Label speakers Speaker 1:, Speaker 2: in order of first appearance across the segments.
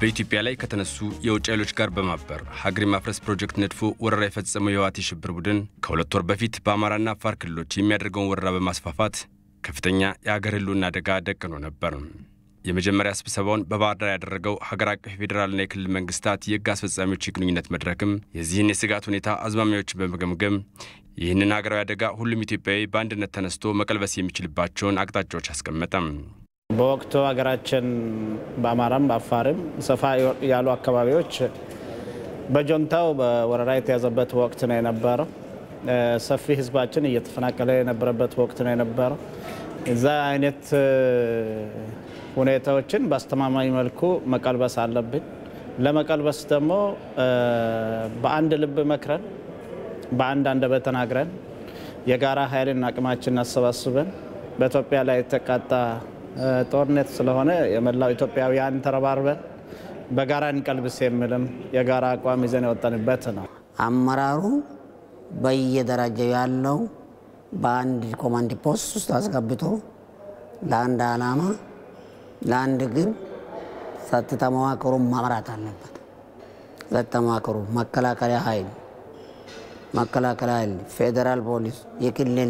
Speaker 1: በኢትዮጵያ ላይ ከተነሱ የውጭ ኃይሎች ጋር በማበር ሀገር የማፍረስ ፕሮጀክት ነድፎ ወረራ የፈጸመው የህወሓት የሽብር ቡድን ከሁለት ወር በፊት በአማራና አፋር ክልሎች የሚያደርገውን ወረራ በማስፋፋት ከፍተኛ የሀገር ህልውና አደጋ ደቅኖ ነበር። የመጀመሪያ ስብሰባውን በባህር ዳር ያደረገው ሀገር አቀፍ የፌዴራልና የክልል መንግስታት የህግ አስፈጻሚዎች የግንኙነት መድረክም የዚህን የስጋት ሁኔታ አዝማሚያዎችን በመገምገም ይህንን ሀገራዊ አደጋ ሁሉም ኢትዮጵያዊ በአንድነት ተነስቶ መቀልበስ የሚችልባቸውን አቅጣጫዎች አስቀመጠም።
Speaker 2: በወቅቱ ሀገራችን በአማራም በአፋርም ሰፋ ያሉ አካባቢዎች በጆንታው በወረራ የተያዘበት ወቅት ነው የነበረው። ሰፊ ህዝባችን እየተፈናቀለ የነበረበት ወቅት ነው የነበረው። እዛ አይነት ሁኔታዎችን በአስተማማኝ መልኩ መቀልበስ አለብን። ለመቀልበስ ደግሞ በአንድ ልብ መክረን በአንድ አንደበት ተናግረን የጋራ ኃይልን አቅማችን አሰባስበን በኢትዮጵያ ላይ የተቃጣ ጦርነት ስለሆነ የመላው ኢትዮጵያውያን ተረባርበን በጋራ እንቀልብስ የሚልም የጋራ አቋም ይዘን የወጠንበት ነው።
Speaker 3: አመራሩ በየደረጃው ያለው በአንድ ኮማንድ ፖስት ውስጥ አስገብቶ ለአንድ ዓላማ ለአንድ ግብ ጸጥታ መዋቅሩን መምራት አለበት። ጸጥታ መዋቅሩ መከላከያ ኃይል መከላከያ ኃይል፣ ፌዴራል ፖሊስ፣ የክልል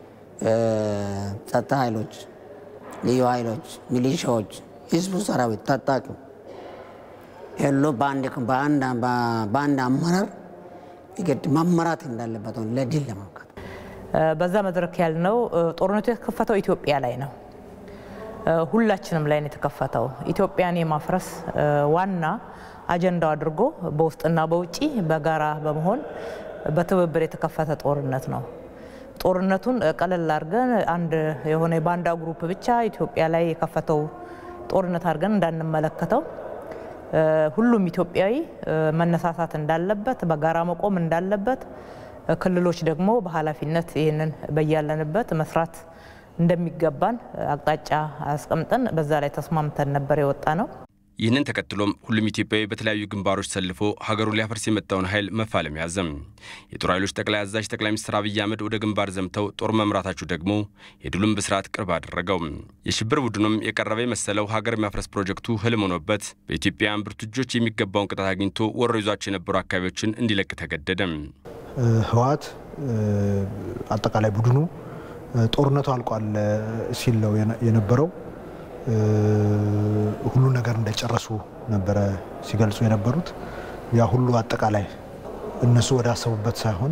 Speaker 3: ጸጥታ ኃይሎች፣ ልዩ ኃይሎች፣ ሚሊሻዎች፣ ህዝቡ፣ ሰራዊት፣ ታጣቂው ሁሉ በአንድ አመራር የግድ መመራት እንዳለበት ነው ለድል ለማብቃት።
Speaker 4: በዛ መድረክ ያልነው ጦርነቱ የተከፈተው ኢትዮጵያ ላይ ነው። ሁላችንም ላይ ነው የተከፈተው። ኢትዮጵያን የማፍረስ ዋና አጀንዳው አድርጎ በውስጥና በውጭ በጋራ በመሆን በትብብር የተከፈተ ጦርነት ነው። ጦርነቱን ቀለል አድርገን አንድ የሆነ የባንዳ ግሩፕ ብቻ ኢትዮጵያ ላይ የከፈተው ጦርነት አድርገን እንዳንመለከተው ሁሉም ኢትዮጵያዊ መነሳሳት እንዳለበት፣ በጋራ መቆም እንዳለበት፣ ክልሎች ደግሞ በኃላፊነት ይህንን በያለንበት መስራት እንደሚገባን አቅጣጫ አስቀምጠን በዛ ላይ ተስማምተን ነበር የወጣ ነው።
Speaker 1: ይህንን ተከትሎም ሁሉም ኢትዮጵያዊ በተለያዩ ግንባሮች ተሰልፎ ሀገሩን ሊያፈርስ የመጣውን ኃይል መፋለም ያዘም። የጦር ኃይሎች ጠቅላይ አዛዥ ጠቅላይ ሚኒስትር አብይ አህመድ ወደ ግንባር ዘምተው ጦር መምራታቸው ደግሞ የድሉን ብስራት ቅርብ አደረገው። የሽብር ቡድኑም የቀረበ የመሰለው ሀገር የሚያፍረስ ፕሮጀክቱ ህልም ሆኖበት በኢትዮጵያውያን ብርቱ እጆች የሚገባውን ቅጣት አግኝቶ ወሮ ይዟቸው የነበሩ አካባቢዎችን እንዲለቅ ተገደደም።
Speaker 5: ህወሓት አጠቃላይ ቡድኑ ጦርነቱ አልቋል ሲል ነው የነበረው ሁሉ ነገር እንደጨረሱ ነበረ ሲገልጹ የነበሩት። ያ ሁሉ አጠቃላይ እነሱ ወደ አሰቡበት ሳይሆን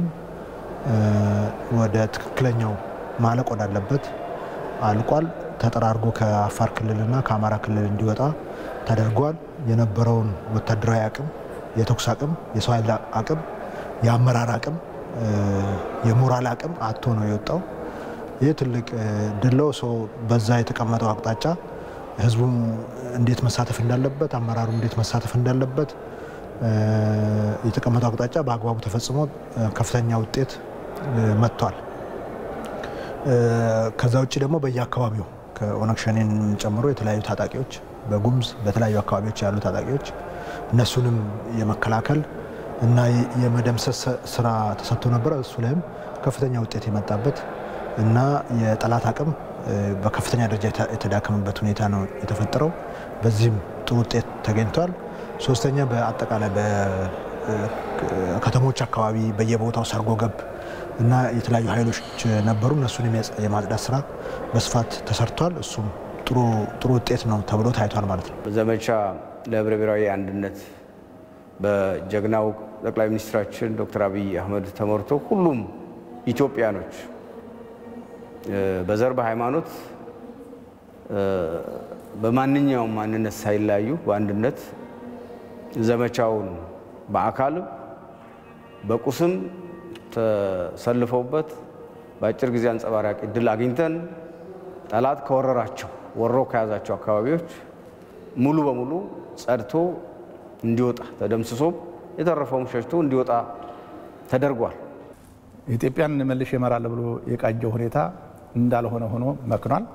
Speaker 5: ወደ ትክክለኛው ማለቅ ወዳለበት አልቋል። ተጠራርጎ ከአፋር ክልልና ከአማራ ክልል እንዲወጣ ተደርጓል። የነበረውን ወታደራዊ አቅም፣ የተኩስ አቅም፣ የሰው ኃይል አቅም፣ የአመራር አቅም፣ የሞራል አቅም አቶ ነው የወጣው። ይህ ትልቅ ድለው ሰው በዛ የተቀመጠው አቅጣጫ ህዝቡም እንዴት መሳተፍ እንዳለበት አመራሩ እንዴት መሳተፍ እንዳለበት የተቀመጠው አቅጣጫ በአግባቡ ተፈጽሞ ከፍተኛ ውጤት መጥቷል። ከዛ ውጭ ደግሞ በየአካባቢው ከኦነግ ሸኔን ጨምሮ የተለያዩ ታጣቂዎች በጉምዝ በተለያዩ አካባቢዎች ያሉ ታጣቂዎች እነሱንም የመከላከል እና የመደምሰስ ስራ ተሰጥቶ ነበረ። እሱ ላይም ከፍተኛ ውጤት የመጣበት እና የጠላት አቅም በከፍተኛ ደረጃ የተዳከመበት ሁኔታ ነው የተፈጠረው። በዚህም ጥሩ ውጤት ተገኝቷል። ሶስተኛ በአጠቃላይ በከተሞች አካባቢ በየቦታው ሰርጎ ገብ እና የተለያዩ ኃይሎች ነበሩ። እነሱን የማጽዳት ስራ በስፋት ተሰርቷል። እሱም ጥሩ ውጤት ነው ተብሎ ታይቷል ማለት ነው።
Speaker 6: ዘመቻ ለህብረ ብሔራዊ አንድነት በጀግናው ጠቅላይ ሚኒስትራችን ዶክተር አብይ አህመድ ተመርቶ ሁሉም ኢትዮጵያኖች በዘር በሃይማኖት በማንኛውም ማንነት ሳይለያዩ በአንድነት ዘመቻውን በአካልም በቁስም ተሰልፈውበት በአጭር ጊዜ አንጸባራቂ ድል አግኝተን ጠላት ከወረራቸው ወሮ ከያዛቸው አካባቢዎች ሙሉ በሙሉ ጸድቶ እንዲወጣ ተደምስሶም የተረፈውም ሸሽቶ እንዲወጣ ተደርጓል።
Speaker 7: ኢትዮጵያን መልሼ እመራለሁ ብሎ የቃጀው ሁኔታ እንዳልሆነ ሆኖ መክኗል።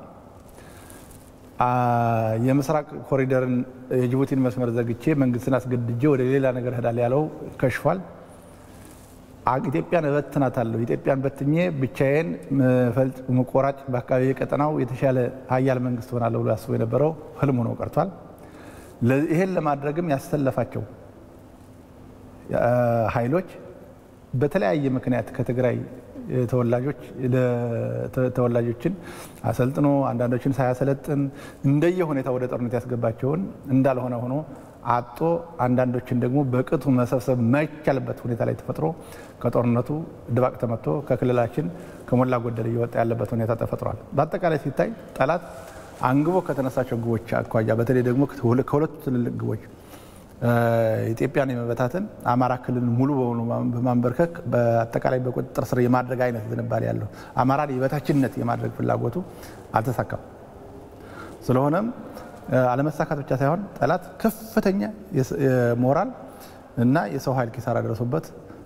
Speaker 7: የምስራቅ ኮሪደርን የጅቡቲን መስመር ዘግቼ መንግስትን አስገድጄ ወደ ሌላ ነገር እሄዳለሁ ያለው ከሽፏል። ኢትዮጵያን እበትናታለሁ፣ ኢትዮጵያን በትኜ ብቻዬን ፈልጥ መቆራጭ በአካባቢ ቀጠናው የተሻለ ሀያል መንግስት ሆናለሁ ብሎ ያስቦ የነበረው ህልም ሆኖ ቀርቷል። ይሄን ለማድረግም ያሰለፋቸው ኃይሎች በተለያየ ምክንያት ከትግራይ ተወላጆች ተወላጆችን አሰልጥኖ አንዳንዶችን ሳያሰለጥን እንደየ ሁኔታ ወደ ጦርነት ያስገባቸውን እንዳልሆነ ሆኖ አጦ አንዳንዶችን ደግሞ በቅጡ መሰብሰብ የማይቻልበት ሁኔታ ላይ ተፈጥሮ ከጦርነቱ ድባቅ ተመቶ ከክልላችን ከሞላ ጎደል እየወጣ ያለበት ሁኔታ ተፈጥሯል። በአጠቃላይ ሲታይ ጠላት አንግቦ ከተነሳቸው ግቦች አኳያ በተለይ ደግሞ ከሁለቱ ትልልቅ ግቦች ኢትዮጵያን የመበታተን አማራ ክልል ሙሉ በሙሉ በማንበርከክ በአጠቃላይ በቁጥጥር ስር የማድረግ አይነት ዝንባሌ ያለው አማራን የበታችነት የማድረግ ፍላጎቱ አልተሳካም። ስለሆነም አለመሳካት ብቻ ሳይሆን ጠላት ከፍተኛ የሞራል እና የሰው ኃይል ኪሳራ ደረሱበት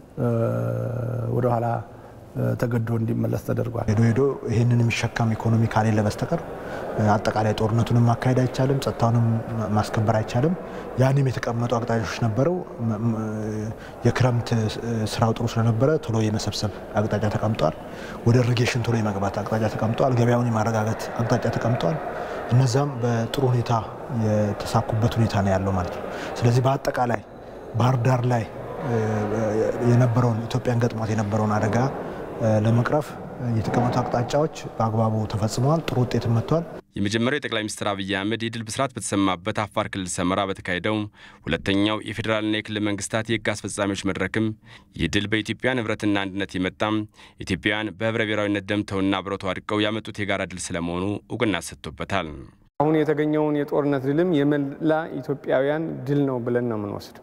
Speaker 7: ወደኋላ ተገዶ እንዲመለስ ተደርጓል።
Speaker 5: ሄዶ ሄዶ ይህንን የሚሸከም ኢኮኖሚ ካሌለ በስተቀር አጠቃላይ ጦርነቱንም ማካሄድ አይቻልም፣ ጸጥታውንም ማስከበር አይቻልም። ያንም የተቀመጡ አቅጣጫዎች ነበረው። የክረምት ስራው ጥሩ ስለነበረ ቶሎ የመሰብሰብ አቅጣጫ ተቀምጧል። ወደ ኢሪጌሽን ቶሎ የመግባት አቅጣጫ ተቀምጧል። ገበያውን የማረጋጋት አቅጣጫ ተቀምጧል። እነዛም በጥሩ ሁኔታ የተሳኩበት ሁኔታ ነው ያለው ማለት ነው። ስለዚህ በአጠቃላይ ባህር ዳር ላይ የነበረውን ኢትዮጵያን ገጥሟት የነበረውን አደጋ ለመቅረፍ የተቀመጡ አቅጣጫዎች በአግባቡ ተፈጽመዋል። ጥሩ ውጤትም መጥቷል።
Speaker 1: የመጀመሪያው የጠቅላይ ሚኒስትር አብይ አህመድ የድል ብስራት በተሰማበት አፋር ክልል ሰመራ በተካሄደው ሁለተኛው የፌዴራልና የክልል መንግስታት የህግ አስፈጻሚዎች መድረክም ይህ ድል በኢትዮጵያ ንብረትና አንድነት የመጣም ኢትዮጵያውያን በህብረ ብሔራዊነት ደምተውና አብረው ተዋድቀው ያመጡት የጋራ ድል ስለመሆኑ እውቅና ሰጥቶበታል።
Speaker 8: አሁን የተገኘውን የጦርነት ድልም የመላ ኢትዮጵያውያን ድል ነው ብለን ነው የምንወስድ።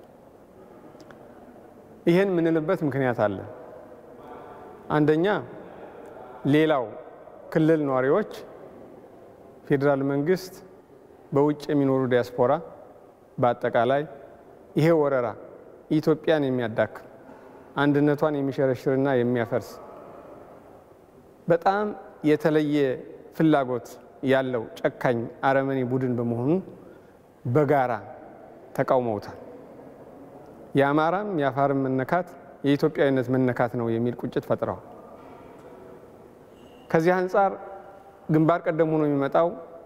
Speaker 8: ይህን የምንልበት ምክንያት አለ። አንደኛ ሌላው ክልል ነዋሪዎች ፌዴራል መንግስት፣ በውጭ የሚኖሩ ዲያስፖራ በአጠቃላይ ይሄ ወረራ ኢትዮጵያን የሚያዳክም አንድነቷን የሚሸረሽርና የሚያፈርስ በጣም የተለየ ፍላጎት ያለው ጨካኝ አረመኔ ቡድን በመሆኑ በጋራ ተቃውመውታል። የአማራም የአፋርም መነካት የኢትዮጵያዊነት መነካት ነው የሚል ቁጭት ፈጥረዋል። ከዚህ አንጻር ግንባር ቀደም ሆኖ የሚመጣው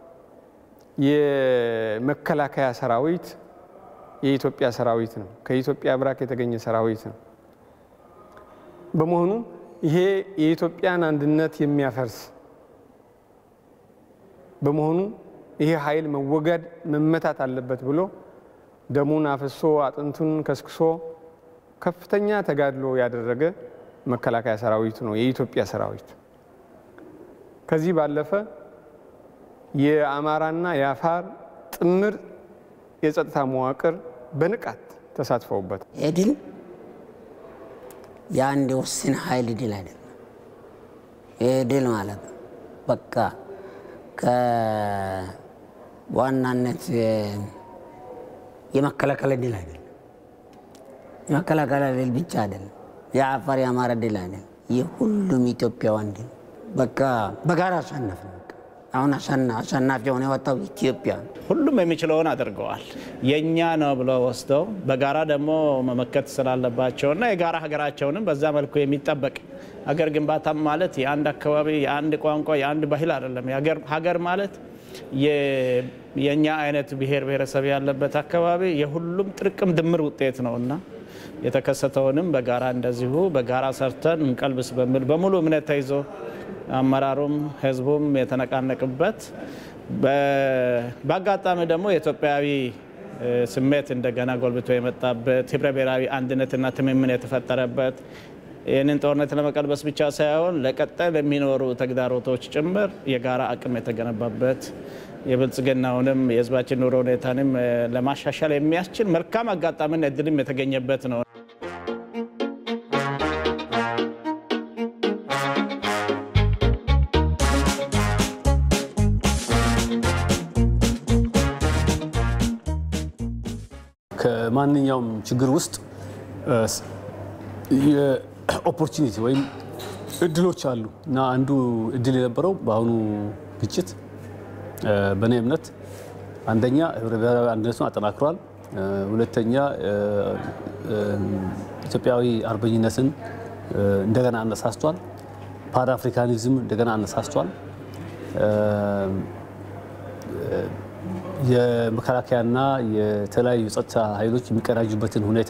Speaker 8: የመከላከያ ሰራዊት የኢትዮጵያ ሰራዊት ነው። ከኢትዮጵያ ብራክ የተገኘ ሰራዊት ነው። በመሆኑ ይሄ የኢትዮጵያን አንድነት የሚያፈርስ በመሆኑ ይሄ ኃይል መወገድ መመታት አለበት ብሎ ደሙን አፍሶ አጥንቱን ከስክሶ ከፍተኛ ተጋድሎ ያደረገ መከላከያ ሰራዊቱ ነው የኢትዮጵያ ሰራዊት። ከዚህ ባለፈ የአማራና የአፋር ጥምር የጸጥታ መዋቅር በንቃት ተሳትፈውበታል።
Speaker 3: ይህ ድል የአንድ ውስን ኃይል ድል አይደለም። ይህ ድል ማለት በቃ በዋናነት የመከላከል ድል አይደለም። የመከላከል ድል ብቻ አይደለም። የአፋር የአማራ ድል አይደለም። የሁሉም ኢትዮጵያውያን ድል በቃ በጋራ አሸነፍ ነው። አሁን አሸናፊ የሆነ የወጣው ኢትዮጵያ ነው።
Speaker 2: ሁሉም የሚችለውን አድርገዋል። የእኛ ነው ብለው ወስደው በጋራ ደግሞ መመከት ስላለባቸውና የጋራ ሀገራቸውንም በዛ መልኩ የሚጠበቅ ሀገር ግንባታም ማለት የአንድ አካባቢ የአንድ ቋንቋ የአንድ ባህል አይደለም። ሀገር ማለት የእኛ አይነት ብሔር ብሔረሰብ ያለበት አካባቢ የሁሉም ጥርቅም ድምር ውጤት ነው እና የተከሰተውንም በጋራ እንደዚሁ በጋራ ሰርተን እንቀልብስ በሚል በሙሉ እምነት ተይዞ አመራሩም ህዝቡም የተነቃነቅበት በአጋጣሚ ደግሞ የኢትዮጵያዊ ስሜት እንደገና ጎልብቶ የመጣበት ህብረ ብሔራዊ አንድነትና ትምምን የተፈጠረበት ይህንን ጦርነት ለመቀልበስ ብቻ ሳይሆን ለቀጣይ ለሚኖሩ ተግዳሮቶች ጭምር የጋራ አቅም የተገነባበት የብልጽግናውንም የህዝባችን ኑሮ ሁኔታንም ለማሻሻል የሚያስችል መልካም አጋጣሚና እድልም የተገኘበት ነው።
Speaker 9: ከማንኛውም ችግር ውስጥ የኦፖርቹኒቲ ወይም እድሎች አሉ እና አንዱ እድል የነበረው በአሁኑ ግጭት በእኔ እምነት አንደኛ ህብረ ብሔራዊ አንድነቱን አጠናክሯል። ሁለተኛ ኢትዮጵያዊ አርበኝነትን እንደገና አነሳስቷል። ፓን አፍሪካኒዝም እንደገና አነሳስቷል። የመከላከያና የተለያዩ የጸጥታ ኃይሎች የሚቀናጁበትን ሁኔታ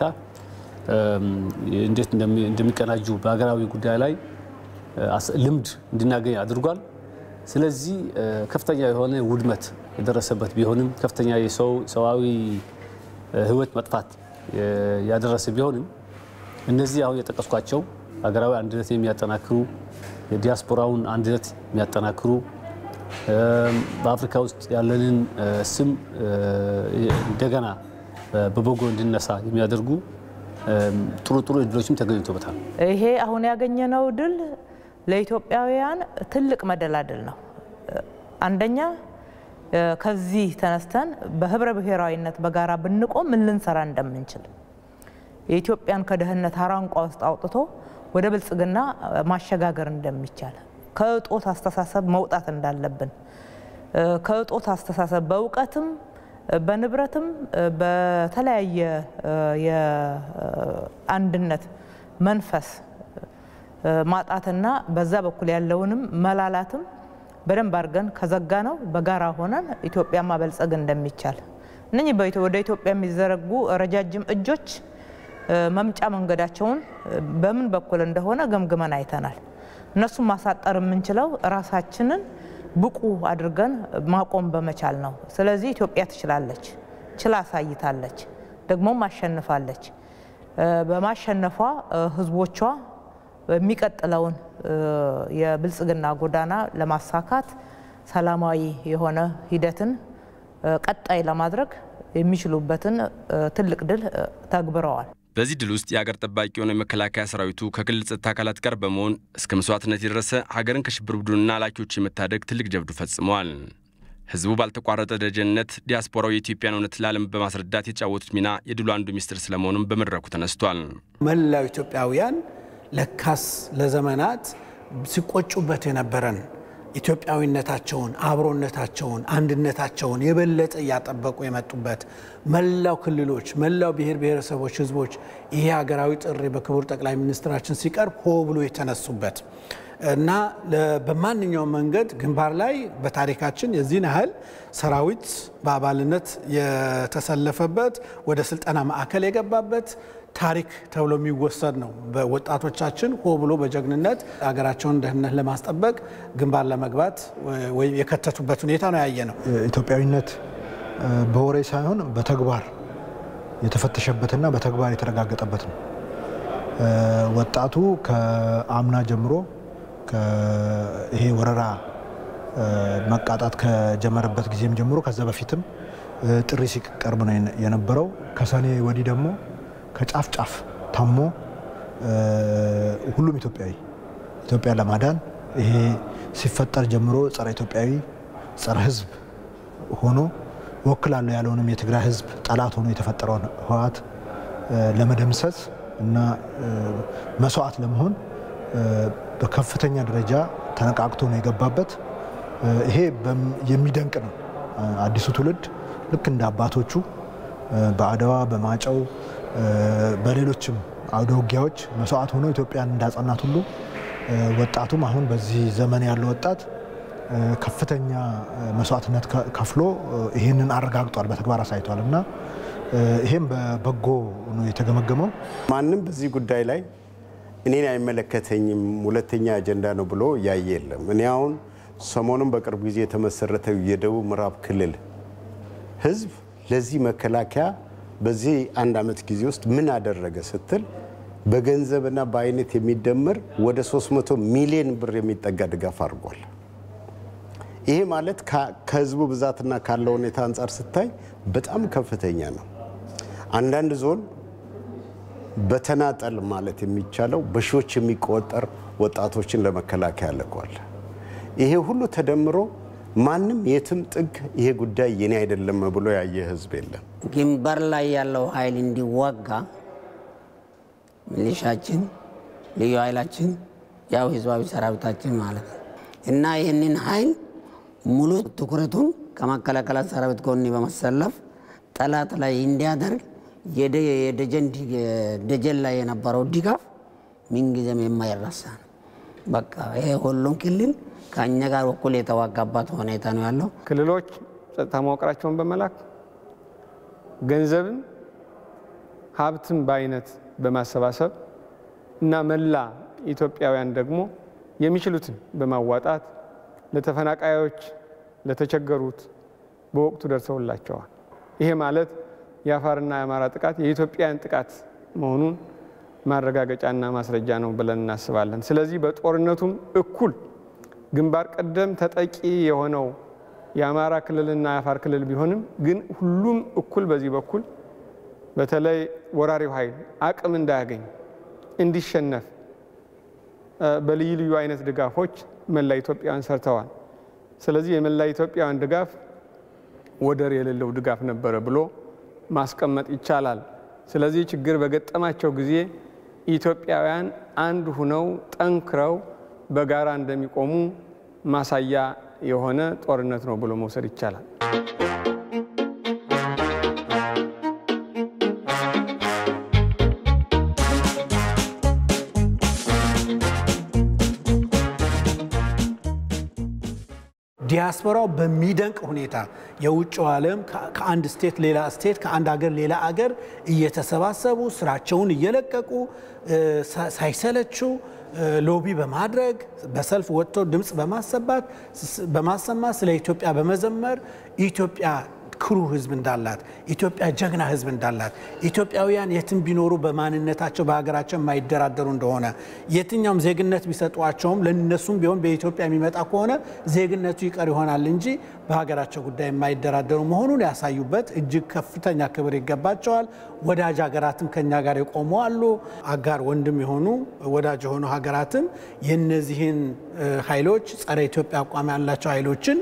Speaker 9: እንዴት እንደሚቀናጁ በሀገራዊ ጉዳይ ላይ ልምድ እንድናገኝ አድርጓል። ስለዚህ ከፍተኛ የሆነ ውድመት የደረሰበት ቢሆንም ከፍተኛ የሰው ሰዋዊ ሕይወት መጥፋት ያደረሰ ቢሆንም እነዚህ አሁን የጠቀስኳቸው ሀገራዊ አንድነት የሚያጠናክሩ የዲያስፖራውን አንድነት የሚያጠናክሩ በአፍሪካ ውስጥ ያለንን ስም እንደገና በበጎ እንድነሳ የሚያደርጉ ጥሩ ጥሩ እድሎችም ተገኝቶበታል።
Speaker 4: ይሄ አሁን ያገኘነው ድል ለኢትዮጵያውያን ትልቅ መደላድል ነው። አንደኛ ከዚህ ተነስተን በህብረ ብሔራዊነት በጋራ ብንቆም ምን ልንሰራ እንደምንችል የኢትዮጵያን ከድህነት አራንቋ ውስጥ አውጥቶ ወደ ብልጽግና ማሸጋገር እንደሚቻል ከእጦት አስተሳሰብ መውጣት እንዳለብን ከእጦት አስተሳሰብ በእውቀትም በንብረትም በተለያየ የአንድነት መንፈስ ማጣትና በዛ በኩል ያለውንም መላላትም በደንብ አድርገን ከዘጋ ነው በጋራ ሆነን ኢትዮጵያ ማበልጸግ እንደሚቻል እነኚህ ወደ ኢትዮጵያ የሚዘረጉ ረጃጅም እጆች መምጫ መንገዳቸውን በምን በኩል እንደሆነ ገምግመን አይተናል። እነሱም ማሳጠር የምንችለው ራሳችንን ብቁ አድርገን ማቆም በመቻል ነው። ስለዚህ ኢትዮጵያ ትችላለች፣ ችላ አሳይታለች፣ ደግሞም አሸንፋለች። በማሸነፏ ህዝቦቿ የሚቀጥለውን የብልጽግና ጎዳና ለማሳካት ሰላማዊ የሆነ ሂደትን ቀጣይ ለማድረግ የሚችሉበትን ትልቅ ድል ተግብረዋል።
Speaker 1: በዚህ ድል ውስጥ የአገር ጠባቂ የሆነው የመከላከያ ሰራዊቱ ከክልል ጸጥታ አካላት ጋር በመሆን እስከ መስዋዕትነት የደረሰ ሀገርን ከሽብር ቡድንና ላኪዎች የመታደግ ትልቅ ጀብዱ ፈጽመዋል። ህዝቡ ባልተቋረጠ ደጀንነት ዲያስፖራው የኢትዮጵያን እውነት ለዓለም በማስረዳት የተጫወቱት ሚና የድሉ አንዱ ሚስጥር ስለመሆኑም በመድረኩ ተነስቷል።
Speaker 10: መላው ኢትዮጵያውያን ለካስ ለዘመናት ሲቆጩበት የነበረን ኢትዮጵያዊነታቸውን፣ አብሮነታቸውን፣ አንድነታቸውን የበለጠ እያጠበቁ የመጡበት መላው ክልሎች፣ መላው ብሔር ብሔረሰቦች፣ ህዝቦች ይሄ ሀገራዊ ጥሪ በክቡር ጠቅላይ ሚኒስትራችን ሲቀርብ ሆ ብሎ የተነሱበት እና በማንኛውም መንገድ ግንባር ላይ በታሪካችን የዚህን ያህል ሰራዊት በአባልነት የተሰለፈበት ወደ ስልጠና ማዕከል የገባበት ታሪክ ተብሎ የሚወሰድ ነው። በወጣቶቻችን ሆ ብሎ በጀግንነት ሀገራቸውን ደህንነት ለማስጠበቅ ግንባር ለመግባት ወይም የከተቱበት ሁኔታ ነው ያየ ነው።
Speaker 5: ኢትዮጵያዊነት በወሬ ሳይሆን በተግባር የተፈተሸበትና በተግባር የተረጋገጠበት ነው። ወጣቱ ከአምና ጀምሮ ይሄ ወረራ መቃጣት ከጀመረበት ጊዜም ጀምሮ ከዛ በፊትም ጥሪ ሲቀርብ ነው የነበረው። ከሰኔ ወዲህ ደግሞ ከጫፍ ጫፍ ታሞ ሁሉም ኢትዮጵያዊ ኢትዮጵያ ለማዳን ይሄ ሲፈጠር ጀምሮ ጸረ ኢትዮጵያዊ ጸረ ሕዝብ ሆኖ ወክላለሁ ያለውንም የትግራይ ሕዝብ ጠላት ሆኖ የተፈጠረውን ህወሓት ለመደምሰስ እና መስዋዕት ለመሆን በከፍተኛ ደረጃ ተነቃቅቶ ነው የገባበት። ይሄ የሚደንቅ ነው። አዲሱ ትውልድ ልክ እንደ አባቶቹ በአድዋ በማጨው በሌሎችም አውደ ውጊያዎች መስዋዕት ሆኖ ኢትዮጵያን እንዳጸናት ሁሉ ወጣቱም አሁን በዚህ ዘመን ያለው ወጣት ከፍተኛ መስዋዕትነት ከፍሎ ይህንን አረጋግጧል፣ በተግባር አሳይቷል እና ይሄም በበጎ ነው የተገመገመው።
Speaker 11: ማንም በዚህ ጉዳይ ላይ እኔን አይመለከተኝም ሁለተኛ አጀንዳ ነው ብሎ ያየ የለም። እኔ አሁን ሰሞኑን በቅርብ ጊዜ የተመሰረተው የደቡብ ምዕራብ ክልል ህዝብ ለዚህ መከላከያ በዚህ አንድ ዓመት ጊዜ ውስጥ ምን አደረገ ስትል በገንዘብና በአይነት የሚደመር ወደ 300 ሚሊዮን ብር የሚጠጋ ድጋፍ አድርጓል። ይሄ ማለት ከህዝቡ ብዛትና ካለው ሁኔታ አንጻር ስታይ በጣም ከፍተኛ ነው። አንዳንድ ዞን በተናጠል ማለት የሚቻለው በሺዎች የሚቆጠር ወጣቶችን ለመከላከያ ልኳል። ይሄ ሁሉ ተደምሮ ማንም የትም ጥግ ይሄ ጉዳይ የኔ አይደለም ብሎ ያየ ህዝብ የለም።
Speaker 3: ግንባር ላይ ያለው ኃይል እንዲዋጋ ሚሊሻችን፣ ልዩ ኃይላችን ያው ህዝባዊ ሰራዊታችን ማለት ነው እና ይህንን ኃይል ሙሉ ትኩረቱን ከመከላከያ ሰራዊት ጎን በመሰለፍ ጠላት ላይ እንዲያደርግ የደጀን ላይ የነበረው ድጋፍ ምንጊዜም የማይረሳ ነው። በቃ ይሄ ሁሉም ክልል ከእኛ ጋር እኩል የተዋጋባት ሁኔታ ነው ያለው።
Speaker 8: ክልሎች ጸጥታ መዋቅራቸውን በመላክ ገንዘብን ሀብትን በአይነት በማሰባሰብ እና መላ ኢትዮጵያውያን ደግሞ የሚችሉትን በማዋጣት ለተፈናቃዮች፣ ለተቸገሩት በወቅቱ ደርሰውላቸዋል። ይሄ ማለት የአፋርና የአማራ ጥቃት የኢትዮጵያን ጥቃት መሆኑን ማረጋገጫና ማስረጃ ነው ብለን እናስባለን። ስለዚህ በጦርነቱም እኩል ግንባር ቀደም ተጠቂ የሆነው የአማራ ክልልና የአፋር ክልል ቢሆንም ግን ሁሉም እኩል በዚህ በኩል በተለይ ወራሪው ኃይል አቅም እንዳያገኝ እንዲሸነፍ በልዩ ልዩ አይነት ድጋፎች መላ ኢትዮጵያውያን ሰርተዋል። ስለዚህ የመላ ኢትዮጵያውያን ድጋፍ ወደር የሌለው ድጋፍ ነበረ ብሎ ማስቀመጥ ይቻላል። ስለዚህ ችግር በገጠማቸው ጊዜ ኢትዮጵያውያን አንድ ሁነው ጠንክረው በጋራ እንደሚቆሙ ማሳያ የሆነ ጦርነት ነው ብሎ መውሰድ ይቻላል።
Speaker 10: ዲያስፖራው በሚደንቅ ሁኔታ የውጭው ዓለም ከአንድ ስቴት ሌላ ስቴት ከአንድ አገር ሌላ አገር እየተሰባሰቡ ስራቸውን እየለቀቁ ሳይሰለቹ ሎቢ በማድረግ በሰልፍ ወጥቶ ድምፅ በማሰባት በማሰማት ስለ ኢትዮጵያ በመዘመር ኢትዮጵያ ክሩ ህዝብ እንዳላት ኢትዮጵያ ጀግና ህዝብ እንዳላት ኢትዮጵያውያን የትም ቢኖሩ በማንነታቸው በሀገራቸው የማይደራደሩ እንደሆነ የትኛውም ዜግነት ቢሰጧቸውም ለነሱም ቢሆን በኢትዮጵያ የሚመጣ ከሆነ ዜግነቱ ይቀር ይሆናል እንጂ በሀገራቸው ጉዳይ የማይደራደሩ መሆኑን ያሳዩበት እጅግ ከፍተኛ ክብር ይገባቸዋል። ወዳጅ ሀገራትም ከኛ ጋር የቆሙ አሉ። አጋር ወንድም የሆኑ ወዳጅ የሆኑ ሀገራትም የነዚህን ኃይሎች ጸረ ኢትዮጵያ አቋም ያላቸው ኃይሎችን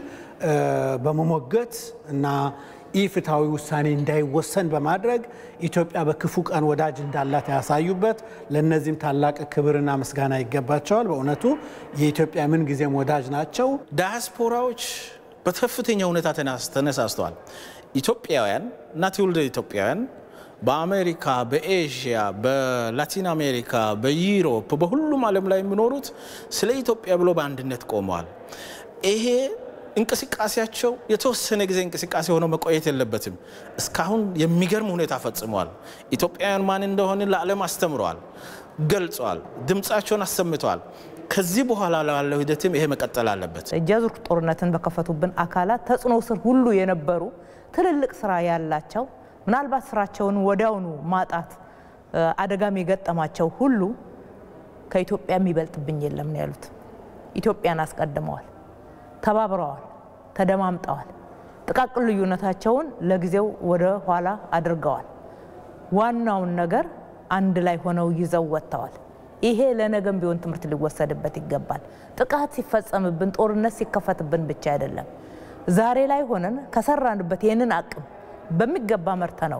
Speaker 10: በመሞገት እና ኢፍትሐዊ ውሳኔ እንዳይወሰን በማድረግ ኢትዮጵያ በክፉ ቀን ወዳጅ እንዳላት ያሳዩበት፣ ለእነዚህም ታላቅ ክብርና ምስጋና ይገባቸዋል። በእውነቱ የኢትዮጵያ ምን ጊዜም ወዳጅ ናቸው።
Speaker 12: ዳያስፖራዎች በከፍተኛ ሁኔታ ተነሳስተዋል። ኢትዮጵያውያን እና ትውልደ ኢትዮጵያውያን በአሜሪካ፣ በኤዥያ፣ በላቲን አሜሪካ፣ በዩሮፕ፣ በሁሉም ዓለም ላይ የሚኖሩት ስለ ኢትዮጵያ ብሎ በአንድነት ቆመዋል። ይሄ እንቅስቃሴያቸው የተወሰነ ጊዜ እንቅስቃሴ ሆኖ መቆየት የለበትም። እስካሁን የሚገርም ሁኔታ ፈጽመዋል። ኢትዮጵያውያን ማን እንደሆነ ለዓለም አስተምረዋል፣ ገልጸዋል፣ ድምፃቸውን አሰምተዋል። ከዚህ በኋላ ላለው ሂደትም ይሄ መቀጠል አለበት።
Speaker 4: እጅ አዙር ጦርነትን በከፈቱብን አካላት ተጽዕኖ ስር ሁሉ የነበሩ ትልልቅ ስራ ያላቸው ምናልባት ስራቸውን ወዲያውኑ ማጣት አደጋም የገጠማቸው ሁሉ ከኢትዮጵያ የሚበልጥብኝ የለም ነው ያሉት። ኢትዮጵያን አስቀድመዋል፣ ተባብረዋል፣ ተደማምጠዋል። ጥቃቅን ልዩነታቸውን ለጊዜው ወደ ኋላ አድርገዋል። ዋናውን ነገር አንድ ላይ ሆነው ይዘው ወጥተዋል። ይሄ ለነገም ቢሆን ትምህርት ሊወሰድበት ይገባል። ጥቃት ሲፈጸምብን፣ ጦርነት ሲከፈትብን ብቻ አይደለም። ዛሬ ላይ ሆነን ከሰራንበት ይህንን አቅም በሚገባ መርተ ነው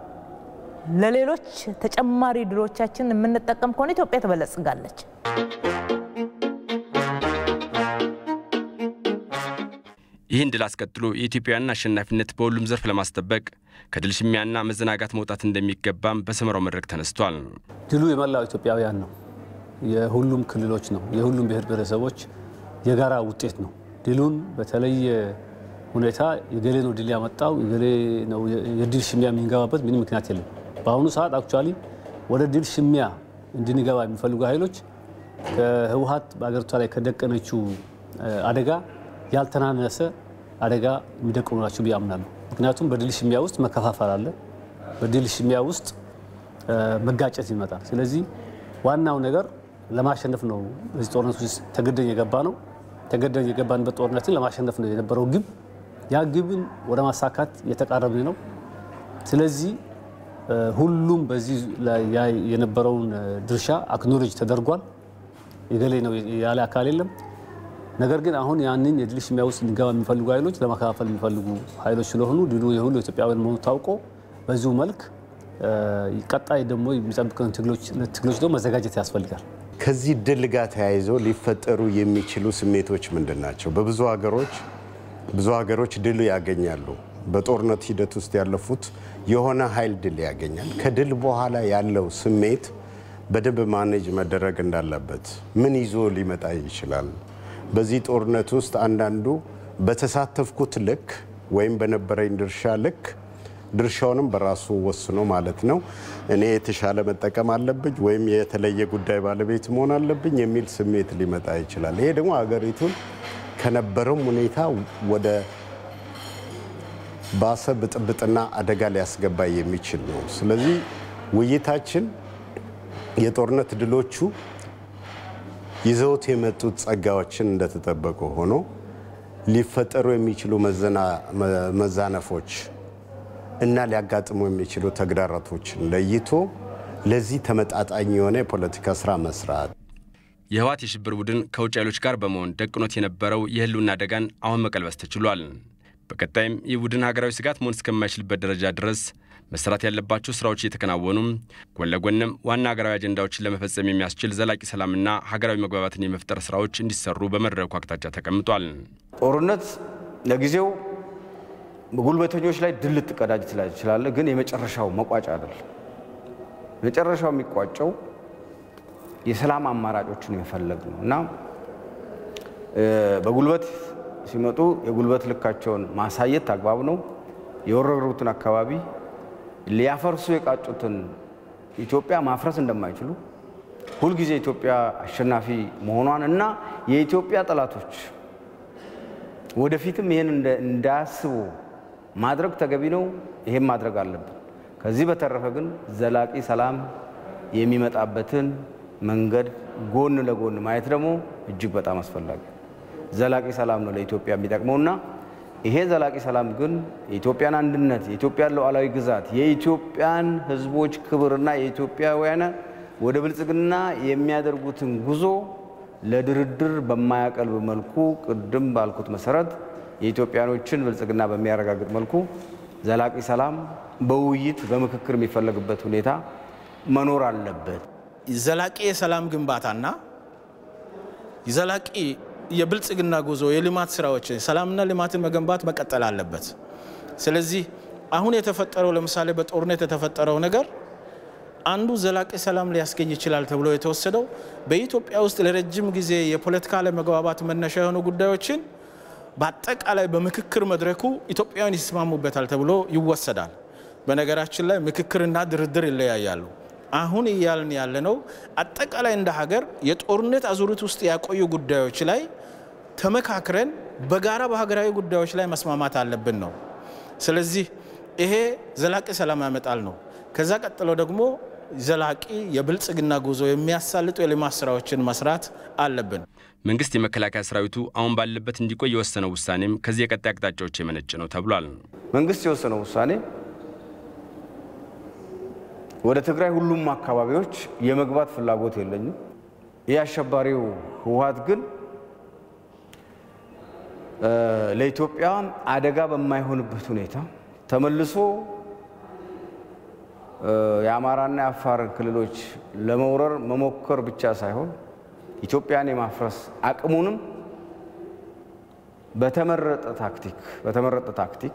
Speaker 4: ለሌሎች ተጨማሪ ድሎቻችን የምንጠቀም ከሆነ ኢትዮጵያ ትበለጽጋለች።
Speaker 1: ይህን ድል አስቀጥሎ የኢትዮጵያውያንን አሸናፊነት በሁሉም ዘርፍ ለማስጠበቅ ከድል ሽሚያና መዘናጋት መውጣት እንደሚገባም በሰመራው መድረክ ተነስቷል።
Speaker 9: ድሉ የመላው ኢትዮጵያውያን ነው። የሁሉም ክልሎች ነው። የሁሉም ብሔር ብሔረሰቦች የጋራ ውጤት ነው። ድሉን በተለየ ሁኔታ የገሌ ነው ድል ያመጣው የገሌ ነው የድል ሽሚያ የምንገባበት ምንም ምክንያት የለም። በአሁኑ ሰዓት አክቹዋሊ ወደ ድል ሽሚያ እንድንገባ የሚፈልጉ ኃይሎች ከህወሀት በአገሪቷ ላይ ከደቀነችው አደጋ ያልተናነሰ አደጋ የሚደቅኑ ናቸው ብዬ አምናለሁ። ምክንያቱም በድል ሽሚያ ውስጥ መከፋፈል አለ። በድል ሽሚያ ውስጥ መጋጨት ይመጣል። ስለዚህ ዋናው ነገር ለማሸነፍ ነው። በዚህ ጦርነት ውስጥ ተገደን የገባ ነው። ተገደን የገባንበት ጦርነትን ለማሸነፍ ነው የነበረው ግብ። ያ ግብን ወደ ማሳካት የተቃረብን ነው። ስለዚህ ሁሉም በዚህ ላይ የነበረውን ድርሻ አክኖሎጅ ተደርጓል። የገሌ ነው ያለ አካል የለም። ነገር ግን አሁን ያንን የድል ሽሚያ ውስጥ እንዲገባ የሚፈልጉ ኃይሎች ለመከፋፈል የሚፈልጉ ኃይሎች ስለሆኑ ድሉ የሁሉ ኢትዮጵያውያን መሆኑ ታውቆ በዚሁ መልክ ቀጣይ ደግሞ የሚጠብቀን ትግሎች ደግሞ መዘጋጀት ያስፈልጋል።
Speaker 11: ከዚህ ድል ጋር ተያይዞ ሊፈጠሩ የሚችሉ ስሜቶች ምንድን ናቸው? በብዙ ሀገሮች ብዙ ሀገሮች ድል ያገኛሉ። በጦርነት ሂደት ውስጥ ያለፉት የሆነ ኃይል ድል ያገኛል። ከድል በኋላ ያለው ስሜት በደንብ ማኔጅ መደረግ እንዳለበት ምን ይዞ ሊመጣ ይችላል? በዚህ ጦርነት ውስጥ አንዳንዱ በተሳተፍኩት ልክ ወይም በነበረኝ ድርሻ ልክ ድርሻውንም በራሱ ወስኖ ማለት ነው እኔ የተሻለ መጠቀም አለብኝ ወይም የተለየ ጉዳይ ባለቤት መሆን አለብኝ የሚል ስሜት ሊመጣ ይችላል። ይሄ ደግሞ ሀገሪቱን ከነበረው ሁኔታ ወደ ባሰ ብጥብጥና አደጋ ሊያስገባ የሚችል ነው። ስለዚህ ውይይታችን የጦርነት ድሎቹ ይዘውት የመጡት ጸጋዎችን እንደተጠበቁ ሆኖ ሊፈጠሩ የሚችሉ መዛነፎች እና ሊያጋጥሙ የሚችሉ ተግዳሮቶችን ለይቶ ለዚህ ተመጣጣኝ የሆነ የፖለቲካ ስራ መስራት
Speaker 1: የህወሓት የሽብር ቡድን ከውጭ ኃይሎች ጋር በመሆን ደቅኖት የነበረው የህልውና አደጋን አሁን መቀልበስ ተችሏል። በቀጣይም ይህ ቡድን ሀገራዊ ስጋት መሆን እስከማይችልበት ደረጃ ድረስ መስራት ያለባቸው ስራዎች እየተከናወኑ ጎን ለጎንም ዋና ሀገራዊ አጀንዳዎችን ለመፈጸም የሚያስችል ዘላቂ ሰላምና ሀገራዊ መግባባትን የመፍጠር ስራዎች እንዲሰሩ በመድረኩ አቅጣጫ ተቀምጧል።
Speaker 6: ጦርነት ለጊዜው ጉልበተኞች ላይ ድል ልትቀዳጅ ትችላለህ፣ ግን የመጨረሻው መቋጫ አይደለም። መጨረሻው የሚቋጨው የሰላም አማራጮችን የመፈለግ ነው እና በጉልበት ሲመጡ የጉልበት ልካቸውን ማሳየት አግባብ ነው። የወረሩትን አካባቢ ሊያፈርሱ የቃጩትን ኢትዮጵያ ማፍረስ እንደማይችሉ ሁልጊዜ ኢትዮጵያ አሸናፊ መሆኗን እና የኢትዮጵያ ጠላቶች ወደፊትም ይህን እንዳያስቡ ማድረግ ተገቢ ነው። ይሄን ማድረግ አለብን። ከዚህ በተረፈ ግን ዘላቂ ሰላም የሚመጣበትን መንገድ ጎን ለጎን ማየት ደግሞ እጅግ በጣም አስፈላጊ ዘላቂ ሰላም ነው ለኢትዮጵያ የሚጠቅመውና ይሄ ዘላቂ ሰላም ግን የኢትዮጵያን አንድነት፣ የኢትዮጵያን ሉዓላዊ ግዛት፣ የኢትዮጵያን ሕዝቦች ክብርና የኢትዮጵያውያን ወደ ብልጽግና የሚያደርጉትን ጉዞ ለድርድር በማያቀልብ መልኩ ቅድም ባልኩት መሰረት የኢትዮጵያኖችን ብልጽግና በሚያረጋግጥ መልኩ ዘላቂ ሰላም በውይይት በምክክር የሚፈለግበት ሁኔታ መኖር አለበት።
Speaker 12: ዘላቂ የሰላም ግንባታና ዘላቂ የብልጽግና ጉዞ የልማት ስራዎች ሰላምና ልማትን መገንባት መቀጠል አለበት። ስለዚህ አሁን የተፈጠረው ለምሳሌ በጦርነት የተፈጠረው ነገር አንዱ ዘላቂ ሰላም ሊያስገኝ ይችላል ተብሎ የተወሰደው በኢትዮጵያ ውስጥ ለረጅም ጊዜ የፖለቲካ አለመግባባት መነሻ የሆኑ ጉዳዮችን በአጠቃላይ በምክክር መድረኩ ኢትዮጵያውያን ይስማሙበታል ተብሎ ይወሰዳል። በነገራችን ላይ ምክክርና ድርድር ይለያያሉ። አሁን እያልን ያለነው አጠቃላይ እንደ ሀገር የጦርነት አዙሪት ውስጥ ያቆዩ ጉዳዮች ላይ ተመካክረን በጋራ በሀገራዊ ጉዳዮች ላይ መስማማት አለብን ነው። ስለዚህ ይሄ ዘላቂ ሰላም ያመጣል ነው። ከዛ ቀጥሎ ደግሞ ዘላቂ የብልጽግና ጉዞ የሚያሳልጡ የልማት ስራዎችን መስራት አለብን።
Speaker 1: መንግስት የመከላከያ ሰራዊቱ አሁን ባለበት እንዲቆይ የወሰነው ውሳኔም ከዚህ የቀጣይ አቅጣጫዎች የመነጭ ነው ተብሏል።
Speaker 6: መንግስት የወሰነው ውሳኔ ወደ ትግራይ ሁሉም አካባቢዎች የመግባት ፍላጎት የለኝም። ይህ አሸባሪው ህወሓት ግን ለኢትዮጵያ አደጋ በማይሆንበት ሁኔታ ተመልሶ የአማራና የአፋር ክልሎች ለመውረር መሞከር ብቻ ሳይሆን ኢትዮጵያን የማፍረስ አቅሙንም በተመረጠ ታክቲክ በተመረጠ ታክቲክ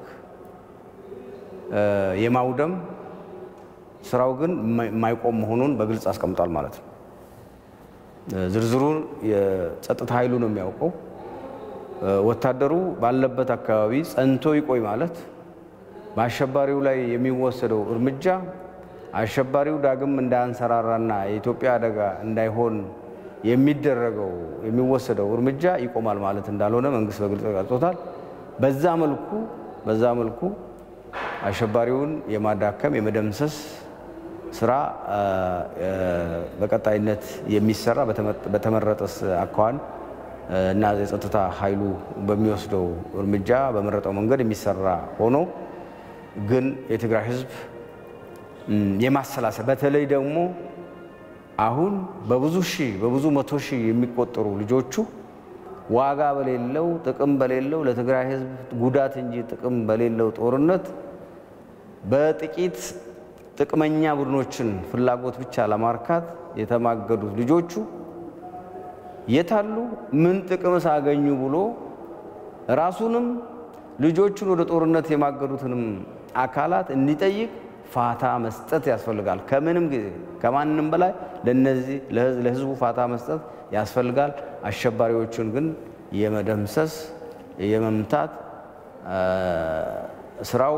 Speaker 6: የማውደም ስራው ግን የማይቆም መሆኑን በግልጽ አስቀምጧል ማለት ነው። ዝርዝሩን የጸጥታ ኃይሉ ነው የሚያውቀው። ወታደሩ ባለበት አካባቢ ጸንቶ ይቆይ ማለት በአሸባሪው ላይ የሚወሰደው እርምጃ አሸባሪው ዳግም እንዳያንሰራራና የኢትዮጵያ አደጋ እንዳይሆን የሚደረገው የሚወሰደው እርምጃ ይቆማል ማለት እንዳልሆነ መንግስት በግልጽ ገልጾታል። በዛ መልኩ በዛ መልኩ አሸባሪውን የማዳከም የመደምሰስ ስራ በቀጣይነት የሚሰራ በተመረጠ አኳኋን እና የጸጥታ ኃይሉ በሚወስደው እርምጃ በመረጠው መንገድ የሚሰራ ሆኖ ግን የትግራይ ህዝብ የማሰላሰል በተለይ ደግሞ አሁን በብዙ ሺህ በብዙ መቶ ሺህ የሚቆጠሩ ልጆቹ ዋጋ በሌለው ጥቅም በሌለው ለትግራይ ህዝብ ጉዳት እንጂ ጥቅም በሌለው ጦርነት በጥቂት ጥቅመኛ ቡድኖችን ፍላጎት ብቻ ለማርካት የተማገዱት ልጆቹ የታሉ ምን ጥቅም ሳገኙ ብሎ ራሱንም ልጆቹን ወደ ጦርነት የማገዱትንም አካላት እንዲጠይቅ ፋታ መስጠት ያስፈልጋል። ከምንም ጊዜ ከማንም በላይ ለነዚህ ለህዝቡ ፋታ መስጠት ያስፈልጋል። አሸባሪዎቹን ግን የመደምሰስ የመምታት ስራው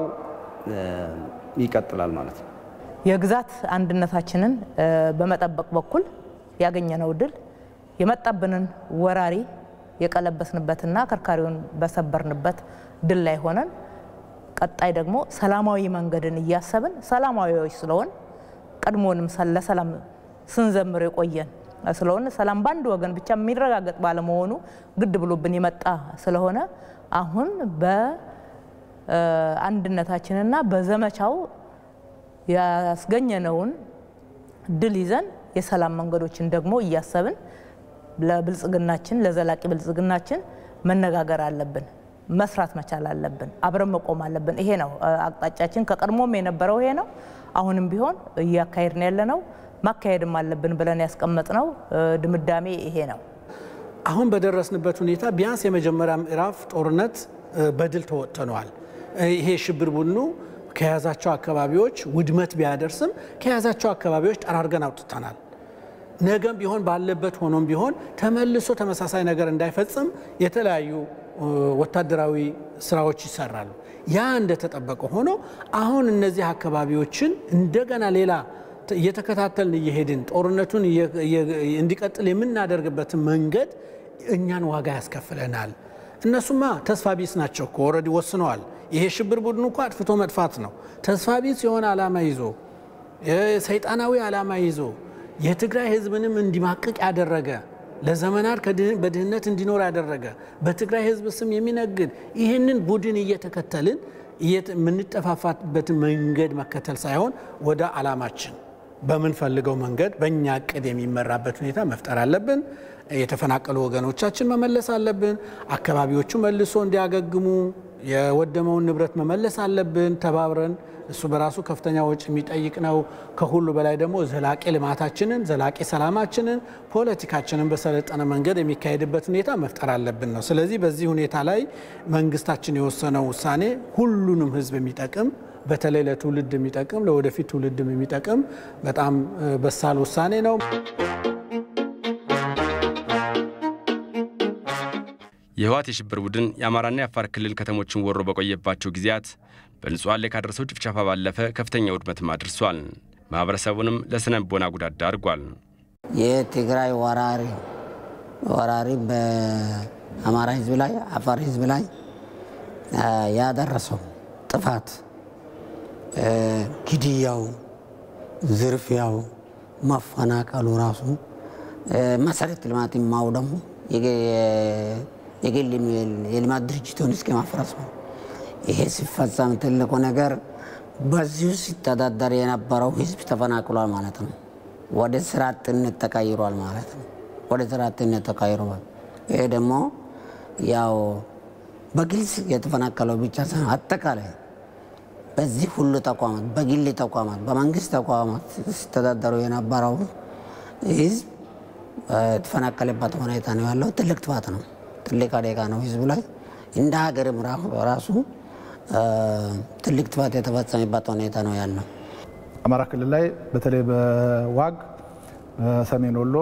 Speaker 6: ይቀጥላል ማለት ነው።
Speaker 4: የግዛት አንድነታችንን በመጠበቅ በኩል ያገኘነው ድል የመጣብንን ወራሪ የቀለበስንበትና ከርካሪውን በሰበርንበት ድል ላይ ሆነን ቀጣይ ደግሞ ሰላማዊ መንገድን እያሰብን ሰላማዊዎች ስለሆን ቀድሞንም ለሰላም ስንዘምር የቆየን ስለሆነ ሰላም በአንድ ወገን ብቻ የሚረጋገጥ ባለመሆኑ ግድ ብሎብን የመጣ ስለሆነ አሁን በአንድነታችንና በዘመቻው ያስገኘነውን ድል ይዘን የሰላም መንገዶችን ደግሞ እያሰብን ለብልጽግናችን ለዘላቂ ብልጽግናችን መነጋገር አለብን፣ መስራት መቻል አለብን፣ አብረን መቆም አለብን። ይሄ ነው አቅጣጫችን። ከቀድሞም የነበረው ይሄ ነው። አሁንም ቢሆን እያካሄድን ያለ ነው። ማካሄድም አለብን ብለን ያስቀመጥነው ድምዳሜ ይሄ ነው።
Speaker 10: አሁን በደረስንበት ሁኔታ ቢያንስ የመጀመሪያ ምዕራፍ ጦርነት በድል ተወጥተነዋል። ይሄ ሽብር ቡድኑ ከያዛቸው አካባቢዎች ውድመት ቢያደርስም ከያዛቸው አካባቢዎች ጠራርገን አውጥተናል። ነገም ቢሆን ባለበት ሆኖም ቢሆን ተመልሶ ተመሳሳይ ነገር እንዳይፈጽም የተለያዩ ወታደራዊ ስራዎች ይሰራሉ። ያ እንደተጠበቀ ሆኖ አሁን እነዚህ አካባቢዎችን እንደገና ሌላ እየተከታተልን እየሄድን ጦርነቱን እንዲቀጥል የምናደርግበትን መንገድ እኛን ዋጋ ያስከፍለናል። እነሱማ ተስፋ ቢስ ናቸው እኮ ኦልሬዲ ወስነዋል። ይሄ ሽብር ቡድኑ እኮ አጥፍቶ መጥፋት ነው። ተስፋ ቢስ የሆነ ዓላማ ይዞ ሰይጣናዊ ዓላማ ይዞ የትግራይ ህዝብንም እንዲማቅቅ ያደረገ ለዘመናት በድህነት እንዲኖር ያደረገ በትግራይ ህዝብ ስም የሚነግድ ይህንን ቡድን እየተከተልን የምንጠፋፋበትን መንገድ መከተል ሳይሆን ወደ ዓላማችን በምንፈልገው መንገድ በእኛ እቅድ የሚመራበት ሁኔታ መፍጠር አለብን። የተፈናቀሉ ወገኖቻችን መመለስ አለብን። አካባቢዎቹ መልሶ እንዲያገግሙ የወደመውን ንብረት መመለስ አለብን ተባብረን። እሱ በራሱ ከፍተኛ ወጪ የሚጠይቅ ነው። ከሁሉ በላይ ደግሞ ዘላቂ ልማታችንን፣ ዘላቂ ሰላማችንን፣ ፖለቲካችንን በሰለጠነ መንገድ የሚካሄድበት ሁኔታ መፍጠር አለብን ነው። ስለዚህ በዚህ ሁኔታ ላይ መንግስታችን የወሰነው ውሳኔ ሁሉንም ህዝብ የሚጠቅም በተለይ ለትውልድ የሚጠቅም ለወደፊት ትውልድም የሚጠቅም በጣም በሳል ውሳኔ ነው።
Speaker 1: የህወሓት የሽብር ቡድን የአማራና የአፋር ክልል ከተሞችን ወሮ በቆየባቸው ጊዜያት በንጹሐን ላይ ካደረሰው ጭፍጨፋ ባለፈ ከፍተኛ ውድመትም አድርሷል። ማህበረሰቡንም ለስነ ልቦና ጉዳት ዳርጓል።
Speaker 3: የትግራይ ወራሪ ወራሪ በአማራ ህዝብ ላይ አፋር ህዝብ ላይ ያደረሰው ጥፋት፣ ግድያው፣ ዝርፊያው፣ መፈናቀሉ ራሱ መሰረተ ልማት ማውደሙ የግል የልማት ድርጅቱን እስከ ማፍረስ ነው። ይሄ ሲፈጸም ትልቁ ነገር በዚሁ ሲተዳደር የነበረው ህዝብ ተፈናቅሏል ማለት ነው። ወደ ስራ አጥነት ተቀይሯል ማለት ነው። ወደ ስራ አጥነት ተቀይሯል። ይሄ ደግሞ ያው በግልጽ የተፈናቀለው ብቻ ሳይሆን አጠቃላይ በዚህ ሁሉ ተቋማት፣ በግል ተቋማት፣ በመንግስት ተቋማት ሲተዳደሩ የነበረው ህዝብ የተፈናቀለበት ሁኔታ ነው ያለው። ትልቅ ጥፋት ነው። ትልቅ አደጋ ነው ህዝቡ ላይ እንደ ሀገርም ራሱ ትልቅ ጥፋት የተፈጸመበት ሁኔታ ነው ያለው።
Speaker 7: አማራ ክልል ላይ በተለይ በዋግ በሰሜን ወሎ፣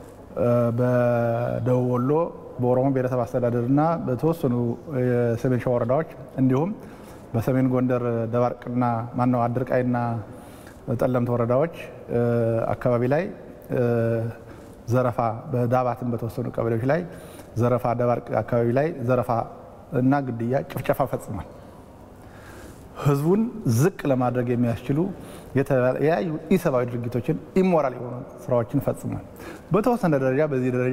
Speaker 7: በደቡብ ወሎ፣ በኦሮሞ ብሔረሰብ አስተዳደር እና በተወሰኑ የሰሜን ሸዋ ወረዳዎች እንዲሁም በሰሜን ጎንደር ደባርቅና ማነው አድርቃይና ጠለምት ወረዳዎች አካባቢ ላይ ዘረፋ በዳባትን በተወሰኑ ቀበሌዎች ላይ ዘረፋ፣ ደባርቅ አካባቢ ላይ ዘረፋ እና ግድያ፣ ጭፍጨፋ ፈጽሟል። ህዝቡን ዝቅ ለማድረግ የሚያስችሉ የተለያዩ ኢሰብአዊ ድርጊቶችን ኢሞራል የሆኑ ስራዎችን ፈጽሟል። በተወሰነ ደረጃ በዚህ ደረጃ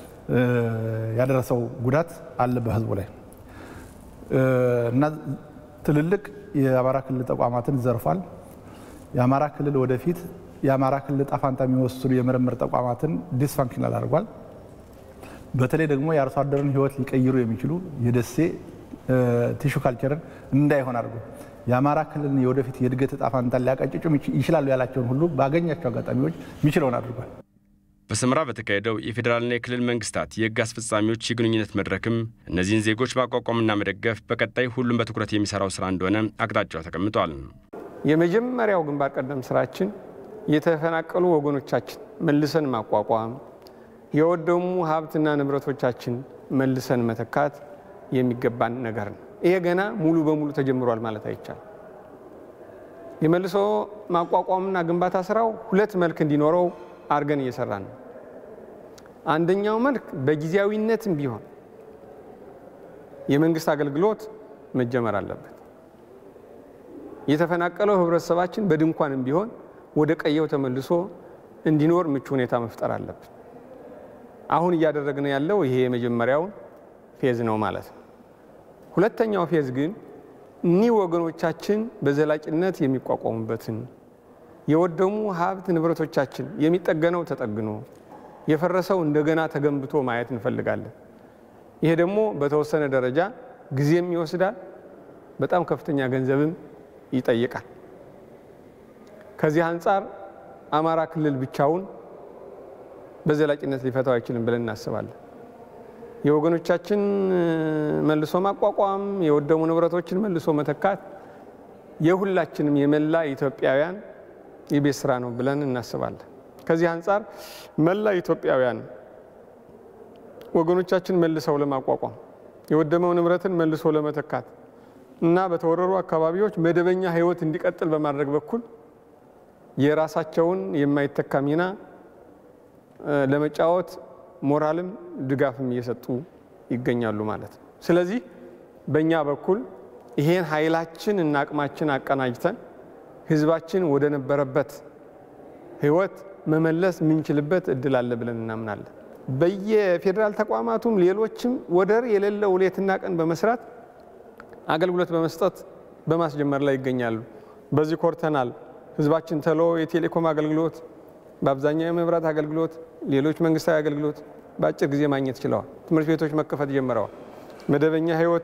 Speaker 7: ያደረሰው ጉዳት አለ በህዝቡ ላይ እና ትልልቅ የአማራ ክልል ተቋማትን ዘርፏል። የአማራ ክልል ወደፊት የአማራ ክልል ዕጣ ፈንታ የሚወስኑ የምርምር ተቋማትን ዲስፋንክሽናል አድርጓል። በተለይ ደግሞ የአርሶ አደርን ህይወት ሊቀይሩ የሚችሉ የደሴ ቲሹ ካልቸርን እንዳይሆን አድርጎ የአማራ ክልልን የወደፊት የእድገት ዕጣ ፈንታን ሊያቀጭጩ ይችላሉ ያላቸውን ሁሉ ባገኛቸው አጋጣሚዎች የሚችለውን አድርጓል።
Speaker 1: በሰመራ በተካሄደው የፌዴራልና የክልል መንግስታት የህግ አስፈጻሚዎች የግንኙነት መድረክም እነዚህን ዜጎች ማቋቋምና መደገፍ በቀጣይ ሁሉም በትኩረት የሚሰራው ስራ እንደሆነ አቅጣጫው ተቀምጧል።
Speaker 8: የመጀመሪያው ግንባር ቀደም ስራችን የተፈናቀሉ ወገኖቻችን መልሰን ማቋቋም፣ የወደሙ ሀብትና ንብረቶቻችን መልሰን መተካት የሚገባን ነገር ነው። ይሄ ገና ሙሉ በሙሉ ተጀምሯል ማለት አይቻልም። የመልሶ ማቋቋምና ግንባታ ስራው ሁለት መልክ እንዲኖረው አድርገን እየሰራን ነው። አንደኛው መልክ በጊዜያዊነትም ቢሆን የመንግስት አገልግሎት መጀመር አለበት። የተፈናቀለው ህብረተሰባችን በድንኳንም ቢሆን ወደ ቀየው ተመልሶ እንዲኖር ምቹ ሁኔታ መፍጠር አለብን። አሁን እያደረግን ያለው ይሄ የመጀመሪያውን ፌዝ ነው ማለት ነው። ሁለተኛው ፌዝ ግን እኒህ ወገኖቻችን በዘላቂነት የሚቋቋሙበትን የወደሙ ሀብት ንብረቶቻችን የሚጠገነው ተጠግኖ የፈረሰው እንደገና ተገንብቶ ማየት እንፈልጋለን። ይሄ ደግሞ በተወሰነ ደረጃ ጊዜም ይወስዳል፣ በጣም ከፍተኛ ገንዘብም ይጠይቃል። ከዚህ አንጻር አማራ ክልል ብቻውን በዘላቂነት ሊፈታው አይችልም ብለን እናስባለን። የወገኖቻችን መልሶ ማቋቋም፣ የወደሙ ንብረቶችን መልሶ መተካት የሁላችንም የመላ ኢትዮጵያውያን የቤት ስራ ነው ብለን እናስባለን። ከዚህ አንጻር መላ ኢትዮጵያውያን ወገኖቻችን መልሰው ለማቋቋም የወደመው ንብረትን መልሶ ለመተካት እና በተወረሩ አካባቢዎች መደበኛ ሕይወት እንዲቀጥል በማድረግ በኩል የራሳቸውን የማይተካ ሚና ለመጫወት ሞራልም ድጋፍም እየሰጡ ይገኛሉ ማለት ነው። ስለዚህ በእኛ በኩል ይሄን ኃይላችን እና አቅማችን አቀናጅተን ህዝባችን ወደ ነበረበት ህይወት መመለስ የምንችልበት እድል አለ ብለን እናምናለን። በየፌዴራል ተቋማቱም ሌሎችም ወደር የሌለው ሌትና ቀን በመስራት አገልግሎት በመስጠት በማስጀመር ላይ ይገኛሉ። በዚህ ኮርተናል። ህዝባችን ተሎ የቴሌኮም አገልግሎት፣ በአብዛኛው የመብራት አገልግሎት፣ ሌሎች መንግስታዊ አገልግሎት በአጭር ጊዜ ማግኘት ችለዋል። ትምህርት ቤቶች መከፈት ጀምረዋል። መደበኛ ህይወት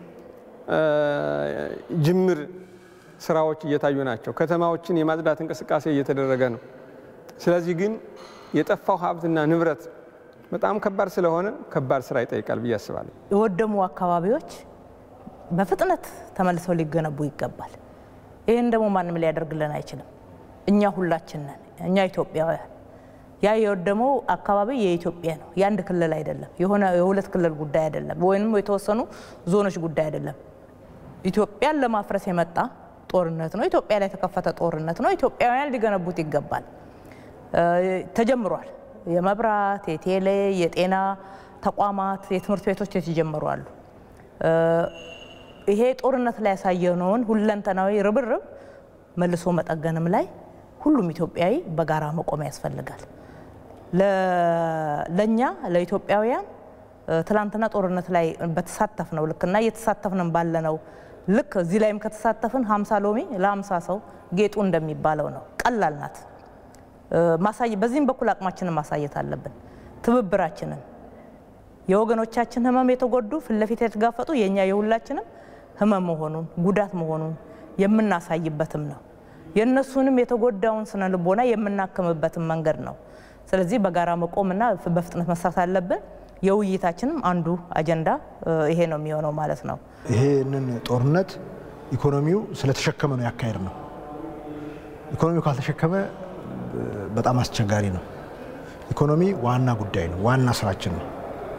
Speaker 8: ጅምር ስራዎች እየታዩ ናቸው። ከተማዎችን የማጽዳት እንቅስቃሴ እየተደረገ ነው። ስለዚህ ግን የጠፋው ሀብትና ንብረት በጣም ከባድ ስለሆነ ከባድ ስራ ይጠይቃል ብዬ አስባለሁ።
Speaker 4: የወደሙ አካባቢዎች በፍጥነት ተመልሰው ሊገነቡ ይገባል። ይህን ደግሞ ማንም ሊያደርግልን አይችልም። እኛ ሁላችን ነን፣ እኛ ኢትዮጵያውያን። ያ የወደመው አካባቢ የኢትዮጵያ ነው፣ የአንድ ክልል አይደለም፣ የሆነ የሁለት ክልል ጉዳይ አይደለም፣ ወይም የተወሰኑ ዞኖች ጉዳይ አይደለም። ኢትዮጵያን ለማፍረስ የመጣ ጦርነት ነው። ኢትዮጵያ ላይ የተከፈተ ጦርነት ነው። ኢትዮጵያውያን ሊገነቡት ይገባል። ተጀምሯል። የመብራት፣ የቴሌ፣ የጤና ተቋማት፣ የትምህርት ቤቶች የተጀመሩ አሉ። ይሄ ጦርነት ላይ ያሳየነውን ሁለንተናዊ ርብርብ መልሶ መጠገንም ላይ ሁሉም ኢትዮጵያዊ በጋራ መቆም ያስፈልጋል። ለእኛ ለኢትዮጵያውያን ትላንትና ጦርነት ላይ በተሳተፍ ነው ልክና እየተሳተፍንም ባለነው ልክ እዚህ ላይም ከተሳተፍን ሀምሳ ሎሚ ለሀምሳ ሰው ጌጡ እንደሚባለው ነው። ቀላል ናት። በዚህም በኩል አቅማችንን ማሳየት አለብን። ትብብራችንን የወገኖቻችን ህመም የተጎዱ ፊት ለፊት የተጋፈጡ የእኛ የሁላችንም ህመም መሆኑን ጉዳት መሆኑን የምናሳይበትም ነው። የእነሱንም የተጎዳውን ስነ ልቦና የምናክምበትም መንገድ ነው። ስለዚህ በጋራ መቆምና በፍጥነት መስራት አለብን። የውይይታችንም አንዱ አጀንዳ ይሄ ነው የሚሆነው ማለት ነው።
Speaker 5: ይሄንን ጦርነት ኢኮኖሚው ስለተሸከመ ነው ያካሄድ ነው። ኢኮኖሚው ካልተሸከመ በጣም አስቸጋሪ ነው። ኢኮኖሚ ዋና ጉዳይ ነው፣ ዋና ስራችን ነው።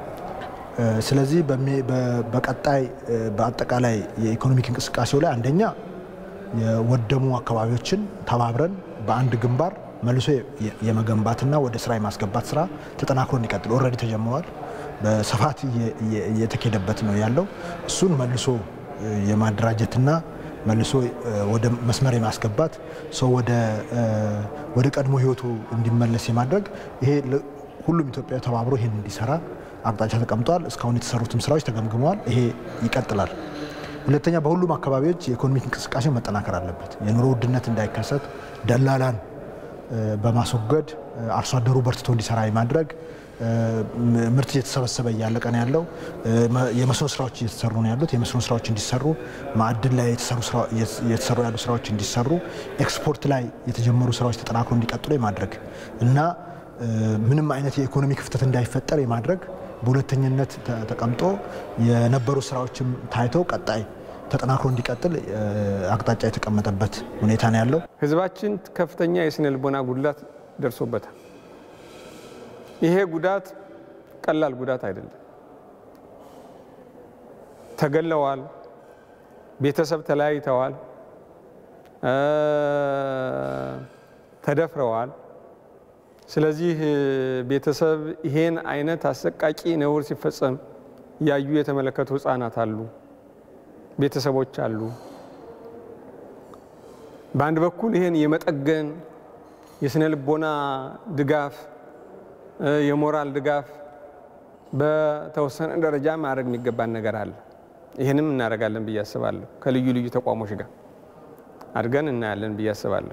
Speaker 5: ስለዚህ በቀጣይ በአጠቃላይ የኢኮኖሚክ እንቅስቃሴው ላይ አንደኛ የወደሙ አካባቢዎችን ተባብረን በአንድ ግንባር መልሶ የመገንባትና ወደ ስራ የማስገባት ስራ ተጠናክሮ እንዲቀጥል ኦልሬዲ ተጀምረዋል። በስፋት እየተኬደበት ነው ያለው። እሱን መልሶ የማደራጀትና መልሶ ወደ መስመር የማስገባት ሰው ወደ ቀድሞ ህይወቱ እንዲመለስ የማድረግ ይሄ ሁሉም ኢትዮጵያዊ ተባብሮ ይህን እንዲሰራ አቅጣጫ ተቀምጧል። እስካሁን የተሰሩትም ስራዎች ተገምግመዋል። ይሄ ይቀጥላል። ሁለተኛ በሁሉም አካባቢዎች የኢኮኖሚክ እንቅስቃሴ መጠናከር አለበት። የኑሮ ውድነት እንዳይከሰት ደላላን በማስወገድ አርሶ አደሩ በርትቶ እንዲሰራ የማድረግ ምርት እየተሰበሰበ እያለቀ ነው ያለው። የመስኖ ስራዎች እየተሰሩ ነው ያሉት። የመስኖ ስራዎች እንዲሰሩ፣ ማዕድን ላይ እየተሰሩ ያሉ ስራዎች እንዲሰሩ፣ ኤክስፖርት ላይ የተጀመሩ ስራዎች ተጠናክሮ እንዲቀጥሉ የማድረግ እና ምንም አይነት የኢኮኖሚ ክፍተት እንዳይፈጠር የማድረግ በሁለተኝነት ተቀምጦ የነበሩ ስራዎችም ታይተው ቀጣይ ተጠናክሮ እንዲቀጥል አቅጣጫ የተቀመጠበት ሁኔታ ነው ያለው።
Speaker 8: ህዝባችን ከፍተኛ የስነ ልቦና ጉድላት ደርሶበታል። ይሄ ጉዳት ቀላል ጉዳት አይደለም። ተገለዋል፣ ቤተሰብ ተለያይተዋል፣ ተደፍረዋል። ስለዚህ ቤተሰብ ይሄን አይነት አሰቃቂ ነውር ሲፈጸም ያዩ የተመለከቱ ህፃናት አሉ፣ ቤተሰቦች አሉ። በአንድ በኩል ይሄን የመጠገን የስነ ልቦና ድጋፍ፣ የሞራል ድጋፍ በተወሰነ ደረጃ ማድረግ የሚገባን ነገር አለ። ይህንም እናደርጋለን ብዬ አስባለሁ። ከልዩ ልዩ ተቋሞች ጋር አድገን እናያለን ብዬ አስባለሁ።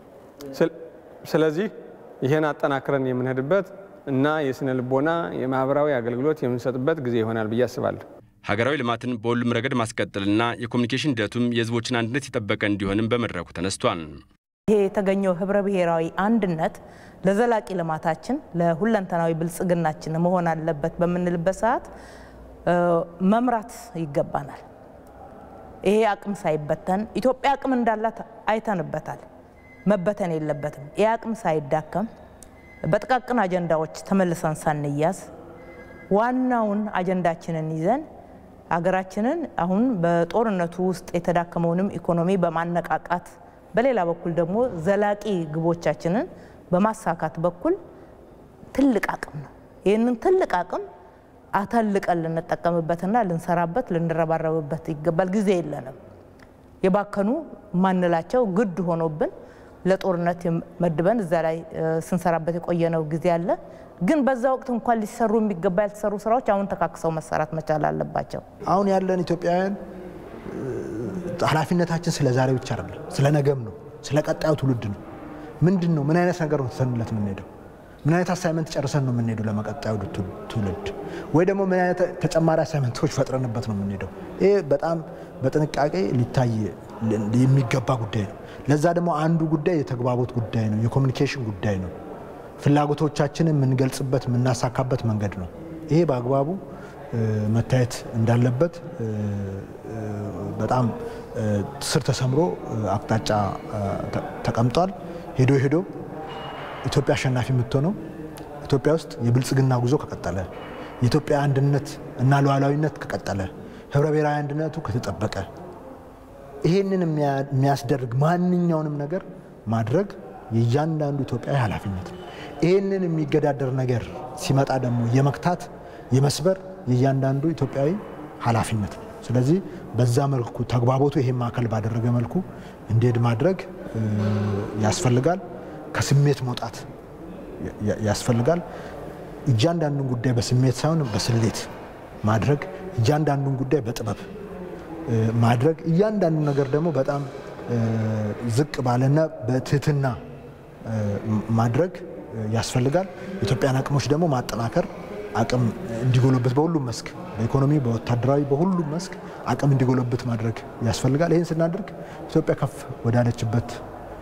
Speaker 8: ስለዚህ ይህን አጠናክረን የምንሄድበት እና የስነ ልቦና የማህበራዊ አገልግሎት የምንሰጥበት ጊዜ ይሆናል ብዬ አስባለሁ።
Speaker 1: ሀገራዊ ልማትን በሁሉም ረገድ ማስቀጠልና የኮሚኒኬሽን ሂደቱም የህዝቦችን አንድነት የጠበቀ እንዲሆንም በመድረኩ ተነስቷል።
Speaker 4: ይሄ የተገኘው ህብረ ብሔራዊ አንድነት ለዘላቂ ልማታችን ለሁለንተናዊ ብልጽግናችን መሆን አለበት በምንልበት ሰዓት መምራት ይገባናል። ይሄ አቅም ሳይበተን ኢትዮጵያ አቅም እንዳላት አይተንበታል። መበተን የለበትም። ይህ አቅም ሳይዳከም በጥቃቅን አጀንዳዎች ተመልሰን ሳንያዝ ዋናውን አጀንዳችንን ይዘን ሀገራችንን አሁን በጦርነቱ ውስጥ የተዳከመውንም ኢኮኖሚ በማነቃቃት በሌላ በኩል ደግሞ ዘላቂ ግቦቻችንን በማሳካት በኩል ትልቅ አቅም ነው። ይህንን ትልቅ አቅም አተልቀን ልንጠቀምበትና ልንሰራበት ልንረባረብበት ይገባል። ጊዜ የለንም። የባከኑ ማንላቸው ግድ ሆኖብን ለጦርነት መድበን እዛ ላይ ስንሰራበት የቆየነው ጊዜ አለ። ግን በዛ ወቅት እንኳን ሊሰሩ የሚገባ ያልተሰሩ ስራዎች አሁን ተካክሰው መሰራት መቻል አለባቸው።
Speaker 5: አሁን ያለን ኢትዮጵያውያን ኃላፊነታችን ስለ ዛሬ ብቻ አይደለም፣ ስለ ነገም ነው፣ ስለ ቀጣዩ ትውልድ ነው። ምንድን ነው ምን አይነት ነገር ነው ትተንለት የምንሄደው? ምን አይነት አሳይመንት ጨርሰን ነው የምንሄደው ለመቀጣዩ ትውልድ? ወይ ደግሞ ምን አይነት ተጨማሪ አሳይመንቶች ፈጥረንበት ነው የምንሄደው? ይሄ በጣም በጥንቃቄ ሊታይ የሚገባ ጉዳይ ነው። ለዛ ደግሞ አንዱ ጉዳይ የተግባቦት ጉዳይ ነው፣ የኮሚኒኬሽን ጉዳይ ነው። ፍላጎቶቻችንን የምንገልጽበት የምናሳካበት መንገድ ነው። ይሄ በአግባቡ መታየት እንዳለበት በጣም ስር ተሰምሮ አቅጣጫ ተቀምጧል። ሄዶ ሄዶ ኢትዮጵያ አሸናፊ የምትሆነው ኢትዮጵያ ውስጥ የብልጽግና ጉዞ ከቀጠለ፣ የኢትዮጵያ አንድነት እና ሉዓላዊነት ከቀጠለ፣ ህብረ ብሔራዊ አንድነቱ ከተጠበቀ፣ ይሄንን የሚያስደርግ ማንኛውንም ነገር ማድረግ የእያንዳንዱ ኢትዮጵያዊ ኃላፊነት ነው። ይህንን የሚገዳደር ነገር ሲመጣ ደግሞ የመክታት የመስበር የእያንዳንዱ ኢትዮጵያዊ ኃላፊነት ነው። ስለዚህ በዛ መልኩ ተግባቦቱ ይሄን ማዕከል ባደረገ መልኩ እንዲሄድ ማድረግ ያስፈልጋል። ከስሜት መውጣት ያስፈልጋል። እያንዳንዱን ጉዳይ በስሜት ሳይሆን በስሌት ማድረግ፣ እያንዳንዱን ጉዳይ በጥበብ ማድረግ፣ እያንዳንዱ ነገር ደግሞ በጣም ዝቅ ባለና በትህትና ማድረግ ያስፈልጋል። የኢትዮጵያን አቅሞች ደግሞ ማጠናከር አቅም እንዲጎለበት በሁሉም መስክ በኢኮኖሚ፣ በወታደራዊ፣ በሁሉም መስክ አቅም እንዲጎለበት ማድረግ ያስፈልጋል። ይህን ስናደርግ ኢትዮጵያ ከፍ ወዳለችበት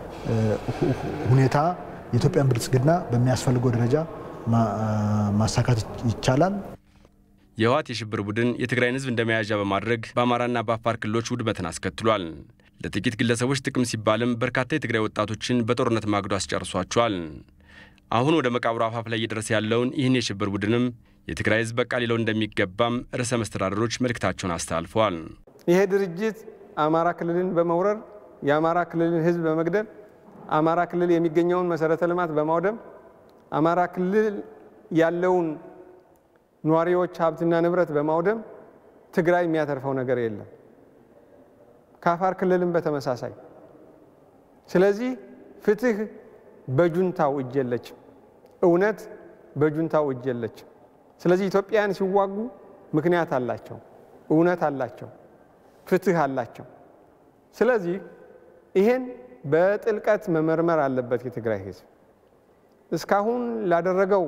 Speaker 5: ሁኔታ የኢትዮጵያን ብልጽግና በሚያስፈልገው ደረጃ ማሳካት ይቻላል።
Speaker 1: የህወሓት የሽብር ቡድን የትግራይን ህዝብ እንደ መያዣ በማድረግ በአማራና በአፋር ክልሎች ውድመትን አስከትሏል። ለጥቂት ግለሰቦች ጥቅም ሲባልም በርካታ የትግራይ ወጣቶችን በጦርነት ማግዶ አስጨርሷቸዋል። አሁን ወደ መቃብሩ አፋፍ ላይ እየደረሰ ያለውን ይህን የሽብር ቡድንም የትግራይ ህዝብ በቃ ሊለው እንደሚገባም ርዕሰ መስተዳደሮች መልእክታቸውን አስተላልፈዋል።
Speaker 8: ይሄ ድርጅት አማራ ክልልን በመውረር የአማራ ክልልን ህዝብ በመግደል አማራ ክልል የሚገኘውን መሰረተ ልማት በማውደም አማራ ክልል ያለውን ነዋሪዎች ሀብትና ንብረት በማውደም ትግራይ የሚያተርፈው ነገር የለም። ከአፋር ክልልም በተመሳሳይ። ስለዚህ ፍትህ በጁንታው እጅ የለችም። እውነት በጁንታው እጅ የለችም። ስለዚህ ኢትዮጵያውያን ሲዋጉ ምክንያት አላቸው፣ እውነት አላቸው፣ ፍትህ አላቸው። ስለዚህ ይሄን በጥልቀት መመርመር አለበት የትግራይ ህዝብ። እስካሁን ላደረገው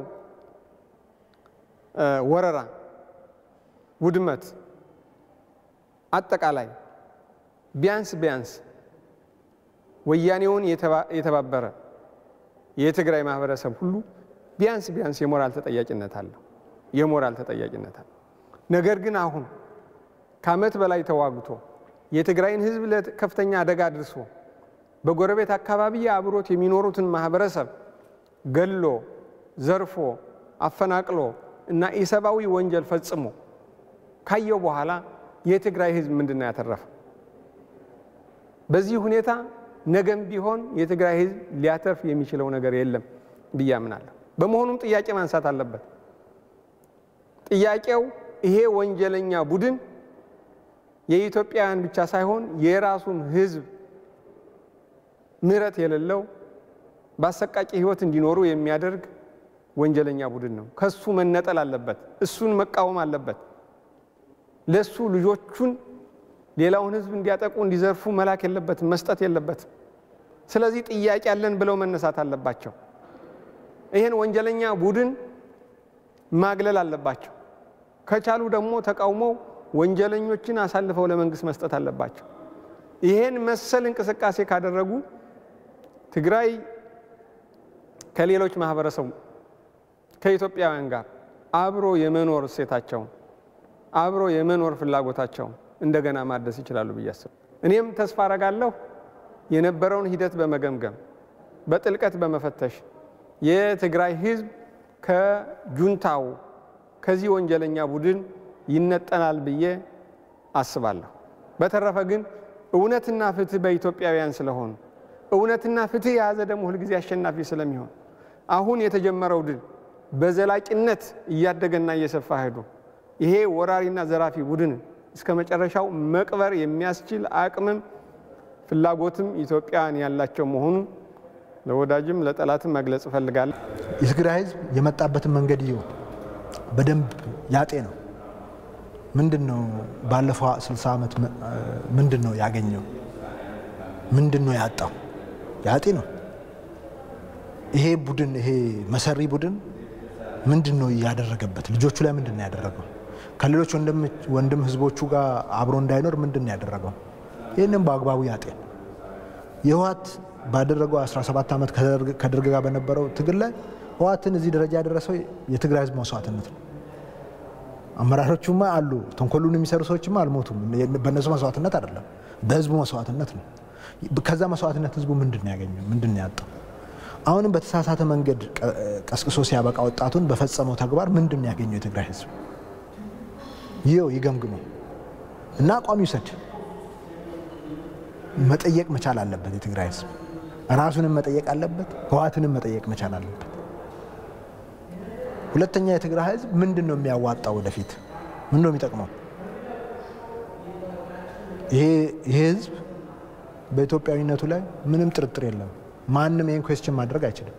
Speaker 8: ወረራ፣ ውድመት አጠቃላይ ቢያንስ ቢያንስ ወያኔውን የተባበረ የትግራይ ማህበረሰብ ሁሉ ቢያንስ ቢያንስ የሞራል ተጠያቂነት አለው የሞራል ተጠያቂነት አለው። ነገር ግን አሁን ከዓመት በላይ ተዋግቶ የትግራይን ህዝብ ለከፍተኛ አደጋ አድርሶ በጎረቤት አካባቢ አብሮት የሚኖሩትን ማህበረሰብ ገሎ ዘርፎ አፈናቅሎ እና ኢሰብአዊ ወንጀል ፈጽሞ ካየው በኋላ የትግራይ ህዝብ ምንድን ነው ያተረፈ? በዚህ ሁኔታ ነገም ቢሆን የትግራይ ህዝብ ሊያተርፍ የሚችለው ነገር የለም ብዬ አምናለሁ። በመሆኑም ጥያቄ ማንሳት አለበት። ጥያቄው ይሄ ወንጀለኛ ቡድን የኢትዮጵያውያን ብቻ ሳይሆን የራሱን ህዝብ ምሕረት የሌለው በአሰቃቂ ህይወት እንዲኖሩ የሚያደርግ ወንጀለኛ ቡድን ነው። ከሱ መነጠል አለበት። እሱን መቃወም አለበት። ለሱ ልጆቹን ሌላውን ህዝብ እንዲያጠቁ እንዲዘርፉ መላክ የለበትም፣ መስጠት የለበትም። ስለዚህ ጥያቄ አለን ብለው መነሳት አለባቸው። ይህን ወንጀለኛ ቡድን ማግለል አለባቸው። ከቻሉ ደግሞ ተቃውመው ወንጀለኞችን አሳልፈው ለመንግስት መስጠት አለባቸው። ይህን መሰል እንቅስቃሴ ካደረጉ ትግራይ ከሌሎች ማህበረሰቡ ከኢትዮጵያውያን ጋር አብሮ የመኖር እሴታቸውን አብሮ የመኖር ፍላጎታቸውን እንደገና ማደስ ይችላሉ ብዬ አስብ እኔም ተስፋ አረጋለሁ የነበረውን ሂደት በመገምገም በጥልቀት በመፈተሽ የትግራይ ህዝብ ከጁንታው ከዚህ ወንጀለኛ ቡድን ይነጠናል ብዬ አስባለሁ። በተረፈ ግን እውነትና ፍትህ በኢትዮጵያውያን ስለሆኑ እውነትና ፍትህ የያዘ ደግሞ ሁልጊዜ አሸናፊ ስለሚሆን አሁን የተጀመረው ድል በዘላቂነት እያደገና እየሰፋ ሄዶ ይሄ ወራሪና ዘራፊ ቡድን እስከ መጨረሻው መቅበር የሚያስችል አቅምም ፍላጎትም ኢትዮጵያውያን ያላቸው መሆኑን ለወዳጅም ለጠላትም መግለጽ እፈልጋለሁ።
Speaker 5: የትግራይ ህዝብ የመጣበትን መንገድ ይኸው በደንብ ያጤ ነው። ምንድን ነው ባለፈው 60 ዓመት ምንድን ነው ያገኘው? ምንድን ነው ያጣው? ያጤ ነው። ይሄ ቡድን ይሄ መሰሪ ቡድን ምንድን ነው ያደረገበት? ልጆቹ ላይ ምንድን ነው ያደረገው? ከሌሎች ወንድም ህዝቦቹ ጋር አብሮ እንዳይኖር ምንድን ነው ያደረገው? ይህንም በአግባቡ ያጤን። የህወሓት ባደረገው 17 ዓመት ከደርግ ጋር በነበረው ትግል ላይ ህወሓትን እዚህ ደረጃ ያደረሰው የትግራይ ህዝብ መስዋዕትነት ነው። አመራሮቹማ አሉ፣ ተንኮሉን የሚሰሩ ሰዎችማ አልሞቱም። በእነሱ መስዋዕትነት አይደለም፣ በህዝቡ መስዋዕትነት ነው። ከዛ መስዋዕትነት ህዝቡ ምንድን ነው ያገኘው? ምንድን ነው ያጣው? አሁንም በተሳሳተ መንገድ ቀስቅሶ ሲያበቃ ወጣቱን በፈጸመው ተግባር ምንድን ነው ያገኘው የትግራይ ህዝብ? ይኸው ይገምግመው እና አቋም ይውሰድ። መጠየቅ መቻል አለበት የትግራይ ህዝብ። ራሱንም መጠየቅ አለበት፣ ህወሓትንም መጠየቅ መቻል አለበት። ሁለተኛ የትግራይ ህዝብ ምንድን ነው የሚያዋጣው? ወደፊት ምንድን ነው የሚጠቅመው? ይሄ ህዝብ በኢትዮጵያዊነቱ ላይ ምንም ጥርጥር የለም። ማንም ይህን ኩዌስችን ማድረግ አይችልም።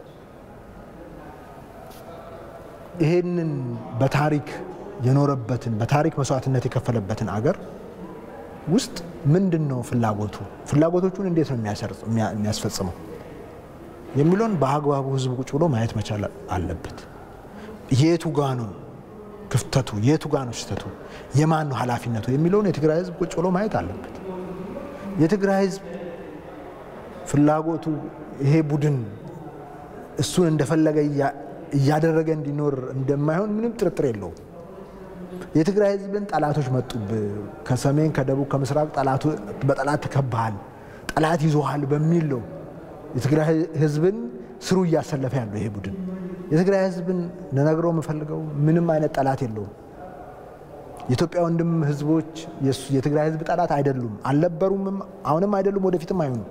Speaker 5: ይሄንን በታሪክ የኖረበትን በታሪክ መስዋዕትነት የከፈለበትን አገር ውስጥ ምንድን ነው ፍላጎቱ? ፍላጎቶቹን እንዴት ነው የሚያስፈጽመው የሚለውን በአግባቡ ህዝብ ቁጭ ብሎ ማየት መቻል አለበት። የቱ ጋ ነው ክፍተቱ? የቱ ጋ ነው ስህተቱ? የማን ነው ኃላፊነቱ የሚለውን የትግራይ ህዝብ ቁጭ ብሎ ማየት አለበት። የትግራይ ህዝብ ፍላጎቱ ይሄ ቡድን እሱን እንደፈለገ እያደረገ እንዲኖር እንደማይሆን ምንም ጥርጥር የለውም። የትግራይ ህዝብን ጠላቶች መጡብህ፣ ከሰሜን ከደቡብ ከምስራቅ በጠላት ተከባሃል፣ ጠላት ይዞሃል በሚል ነው የትግራይ ህዝብን ስሩ እያሰለፈ ያለው ይሄ ቡድን። የትግራይ ህዝብን ልነግረው የምፈልገው ምንም አይነት ጠላት የለውም። የኢትዮጵያ ወንድም ህዝቦች የትግራይ ህዝብ ጠላት አይደሉም፣ አልነበሩምም፣ አሁንም አይደሉም፣ ወደፊትም አይሆኑም።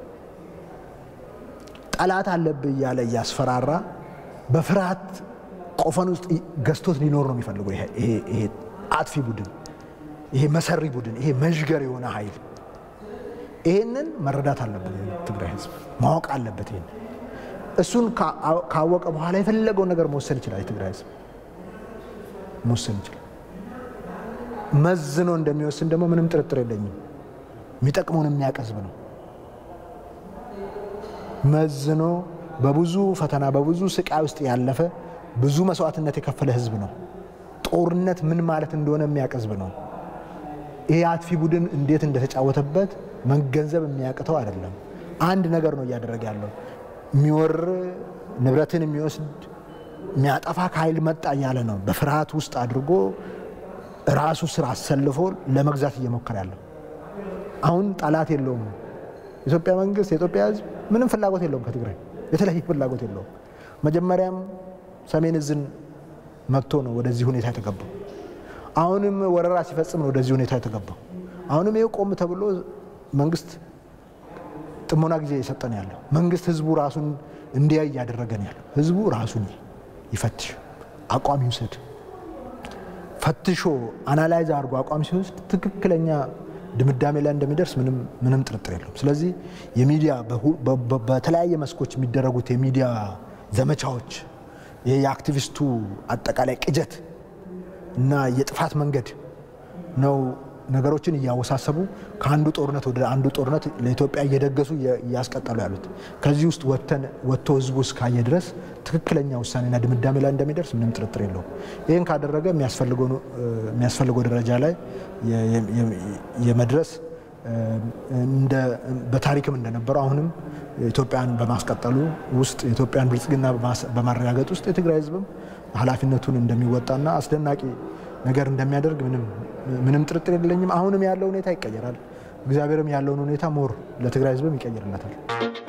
Speaker 5: ጠላት አለብህ እያለ እያስፈራራ በፍርሃት ቆፈን ውስጥ ገዝቶት ሊኖር ነው የሚፈልገው ይሄ አጥፊ ቡድን፣ ይሄ መሰሪ ቡድን፣ ይሄ መዥገር የሆነ ኃይል። ይሄንን መረዳት አለበት ትግራይ ህዝብ ማወቅ አለበት። ይሄን እሱን ካወቀ በኋላ የፈለገውን ነገር መወሰን ይችላል። የትግራይ ህዝብ መወሰን ይችላል። መዝኖ እንደሚወስን ደግሞ ምንም ጥርጥር የለኝም። የሚጠቅመውን የሚያውቅ ህዝብ ነው። መዝኖ በብዙ ፈተና በብዙ ስቃይ ውስጥ ያለፈ ብዙ መስዋዕትነት የከፈለ ህዝብ ነው። ጦርነት ምን ማለት እንደሆነ የሚያውቅ ህዝብ ነው። ይሄ አጥፊ ቡድን እንዴት እንደተጫወተበት መገንዘብ የሚያቅተው አይደለም። አንድ ነገር ነው እያደረገ ያለው የሚወር ንብረትን የሚወስድ የሚያጠፋ ከኃይል መጣ እያለ ነው በፍርሃት ውስጥ አድርጎ ራሱ ስራ አሰልፎ ለመግዛት እየሞከረ ያለው። አሁን ጠላት የለውም። የኢትዮጵያ መንግስት የኢትዮጵያ ህዝብ ምንም ፍላጎት የለውም ከትግራይ የተለየ ፍላጎት የለውም። መጀመሪያም ሰሜን እዝን መጥቶ ነው ወደዚህ ሁኔታ የተገባው። አሁንም ወረራ ሲፈጽም ነው ወደዚህ ሁኔታ የተገባው። አሁንም ይኸው ቆም ተብሎ መንግስት ጥሞና ጊዜ የሰጠን ያለው መንግስት ህዝቡ ራሱን እንዲያይ እያደረገን ያለው ህዝቡ ራሱን ይፈትሽ፣ አቋም ይውሰድ። ፈትሾ አናላይዝ አድርጎ አቋም ሲወስድ ትክክለኛ ድምዳሜ ላይ እንደሚደርስ ምንም ጥርጥር የለውም። ስለዚህ የሚዲያ በተለያየ መስኮች የሚደረጉት የሚዲያ ዘመቻዎች ይሄ የአክቲቪስቱ አጠቃላይ ቅጀት እና የጥፋት መንገድ ነው ነገሮችን እያወሳሰቡ ከአንዱ ጦርነት ወደ አንዱ ጦርነት ለኢትዮጵያ እየደገሱ እያስቀጠሉ ያሉት። ከዚህ ውስጥ ወጥቶ ህዝቡ እስካየ ድረስ ትክክለኛ ውሳኔና ድምዳሜ ላይ እንደሚደርስ ምንም ጥርጥር የለውም። ይህን ካደረገ የሚያስፈልገው ደረጃ ላይ የመድረስ በታሪክም እንደነበረው አሁንም ኢትዮጵያን በማስቀጠሉ ውስጥ የኢትዮጵያን ብልጽግና በማረጋገጥ ውስጥ የትግራይ ህዝብም ኃላፊነቱን እንደሚወጣና አስደናቂ ነገር እንደሚያደርግ ምንም ጥርጥር የለኝም። አሁንም ያለው ሁኔታ ይቀየራል። እግዚአብሔርም ያለውን ሁኔታ ሞር ለትግራይ ህዝብም ይቀይርለታል።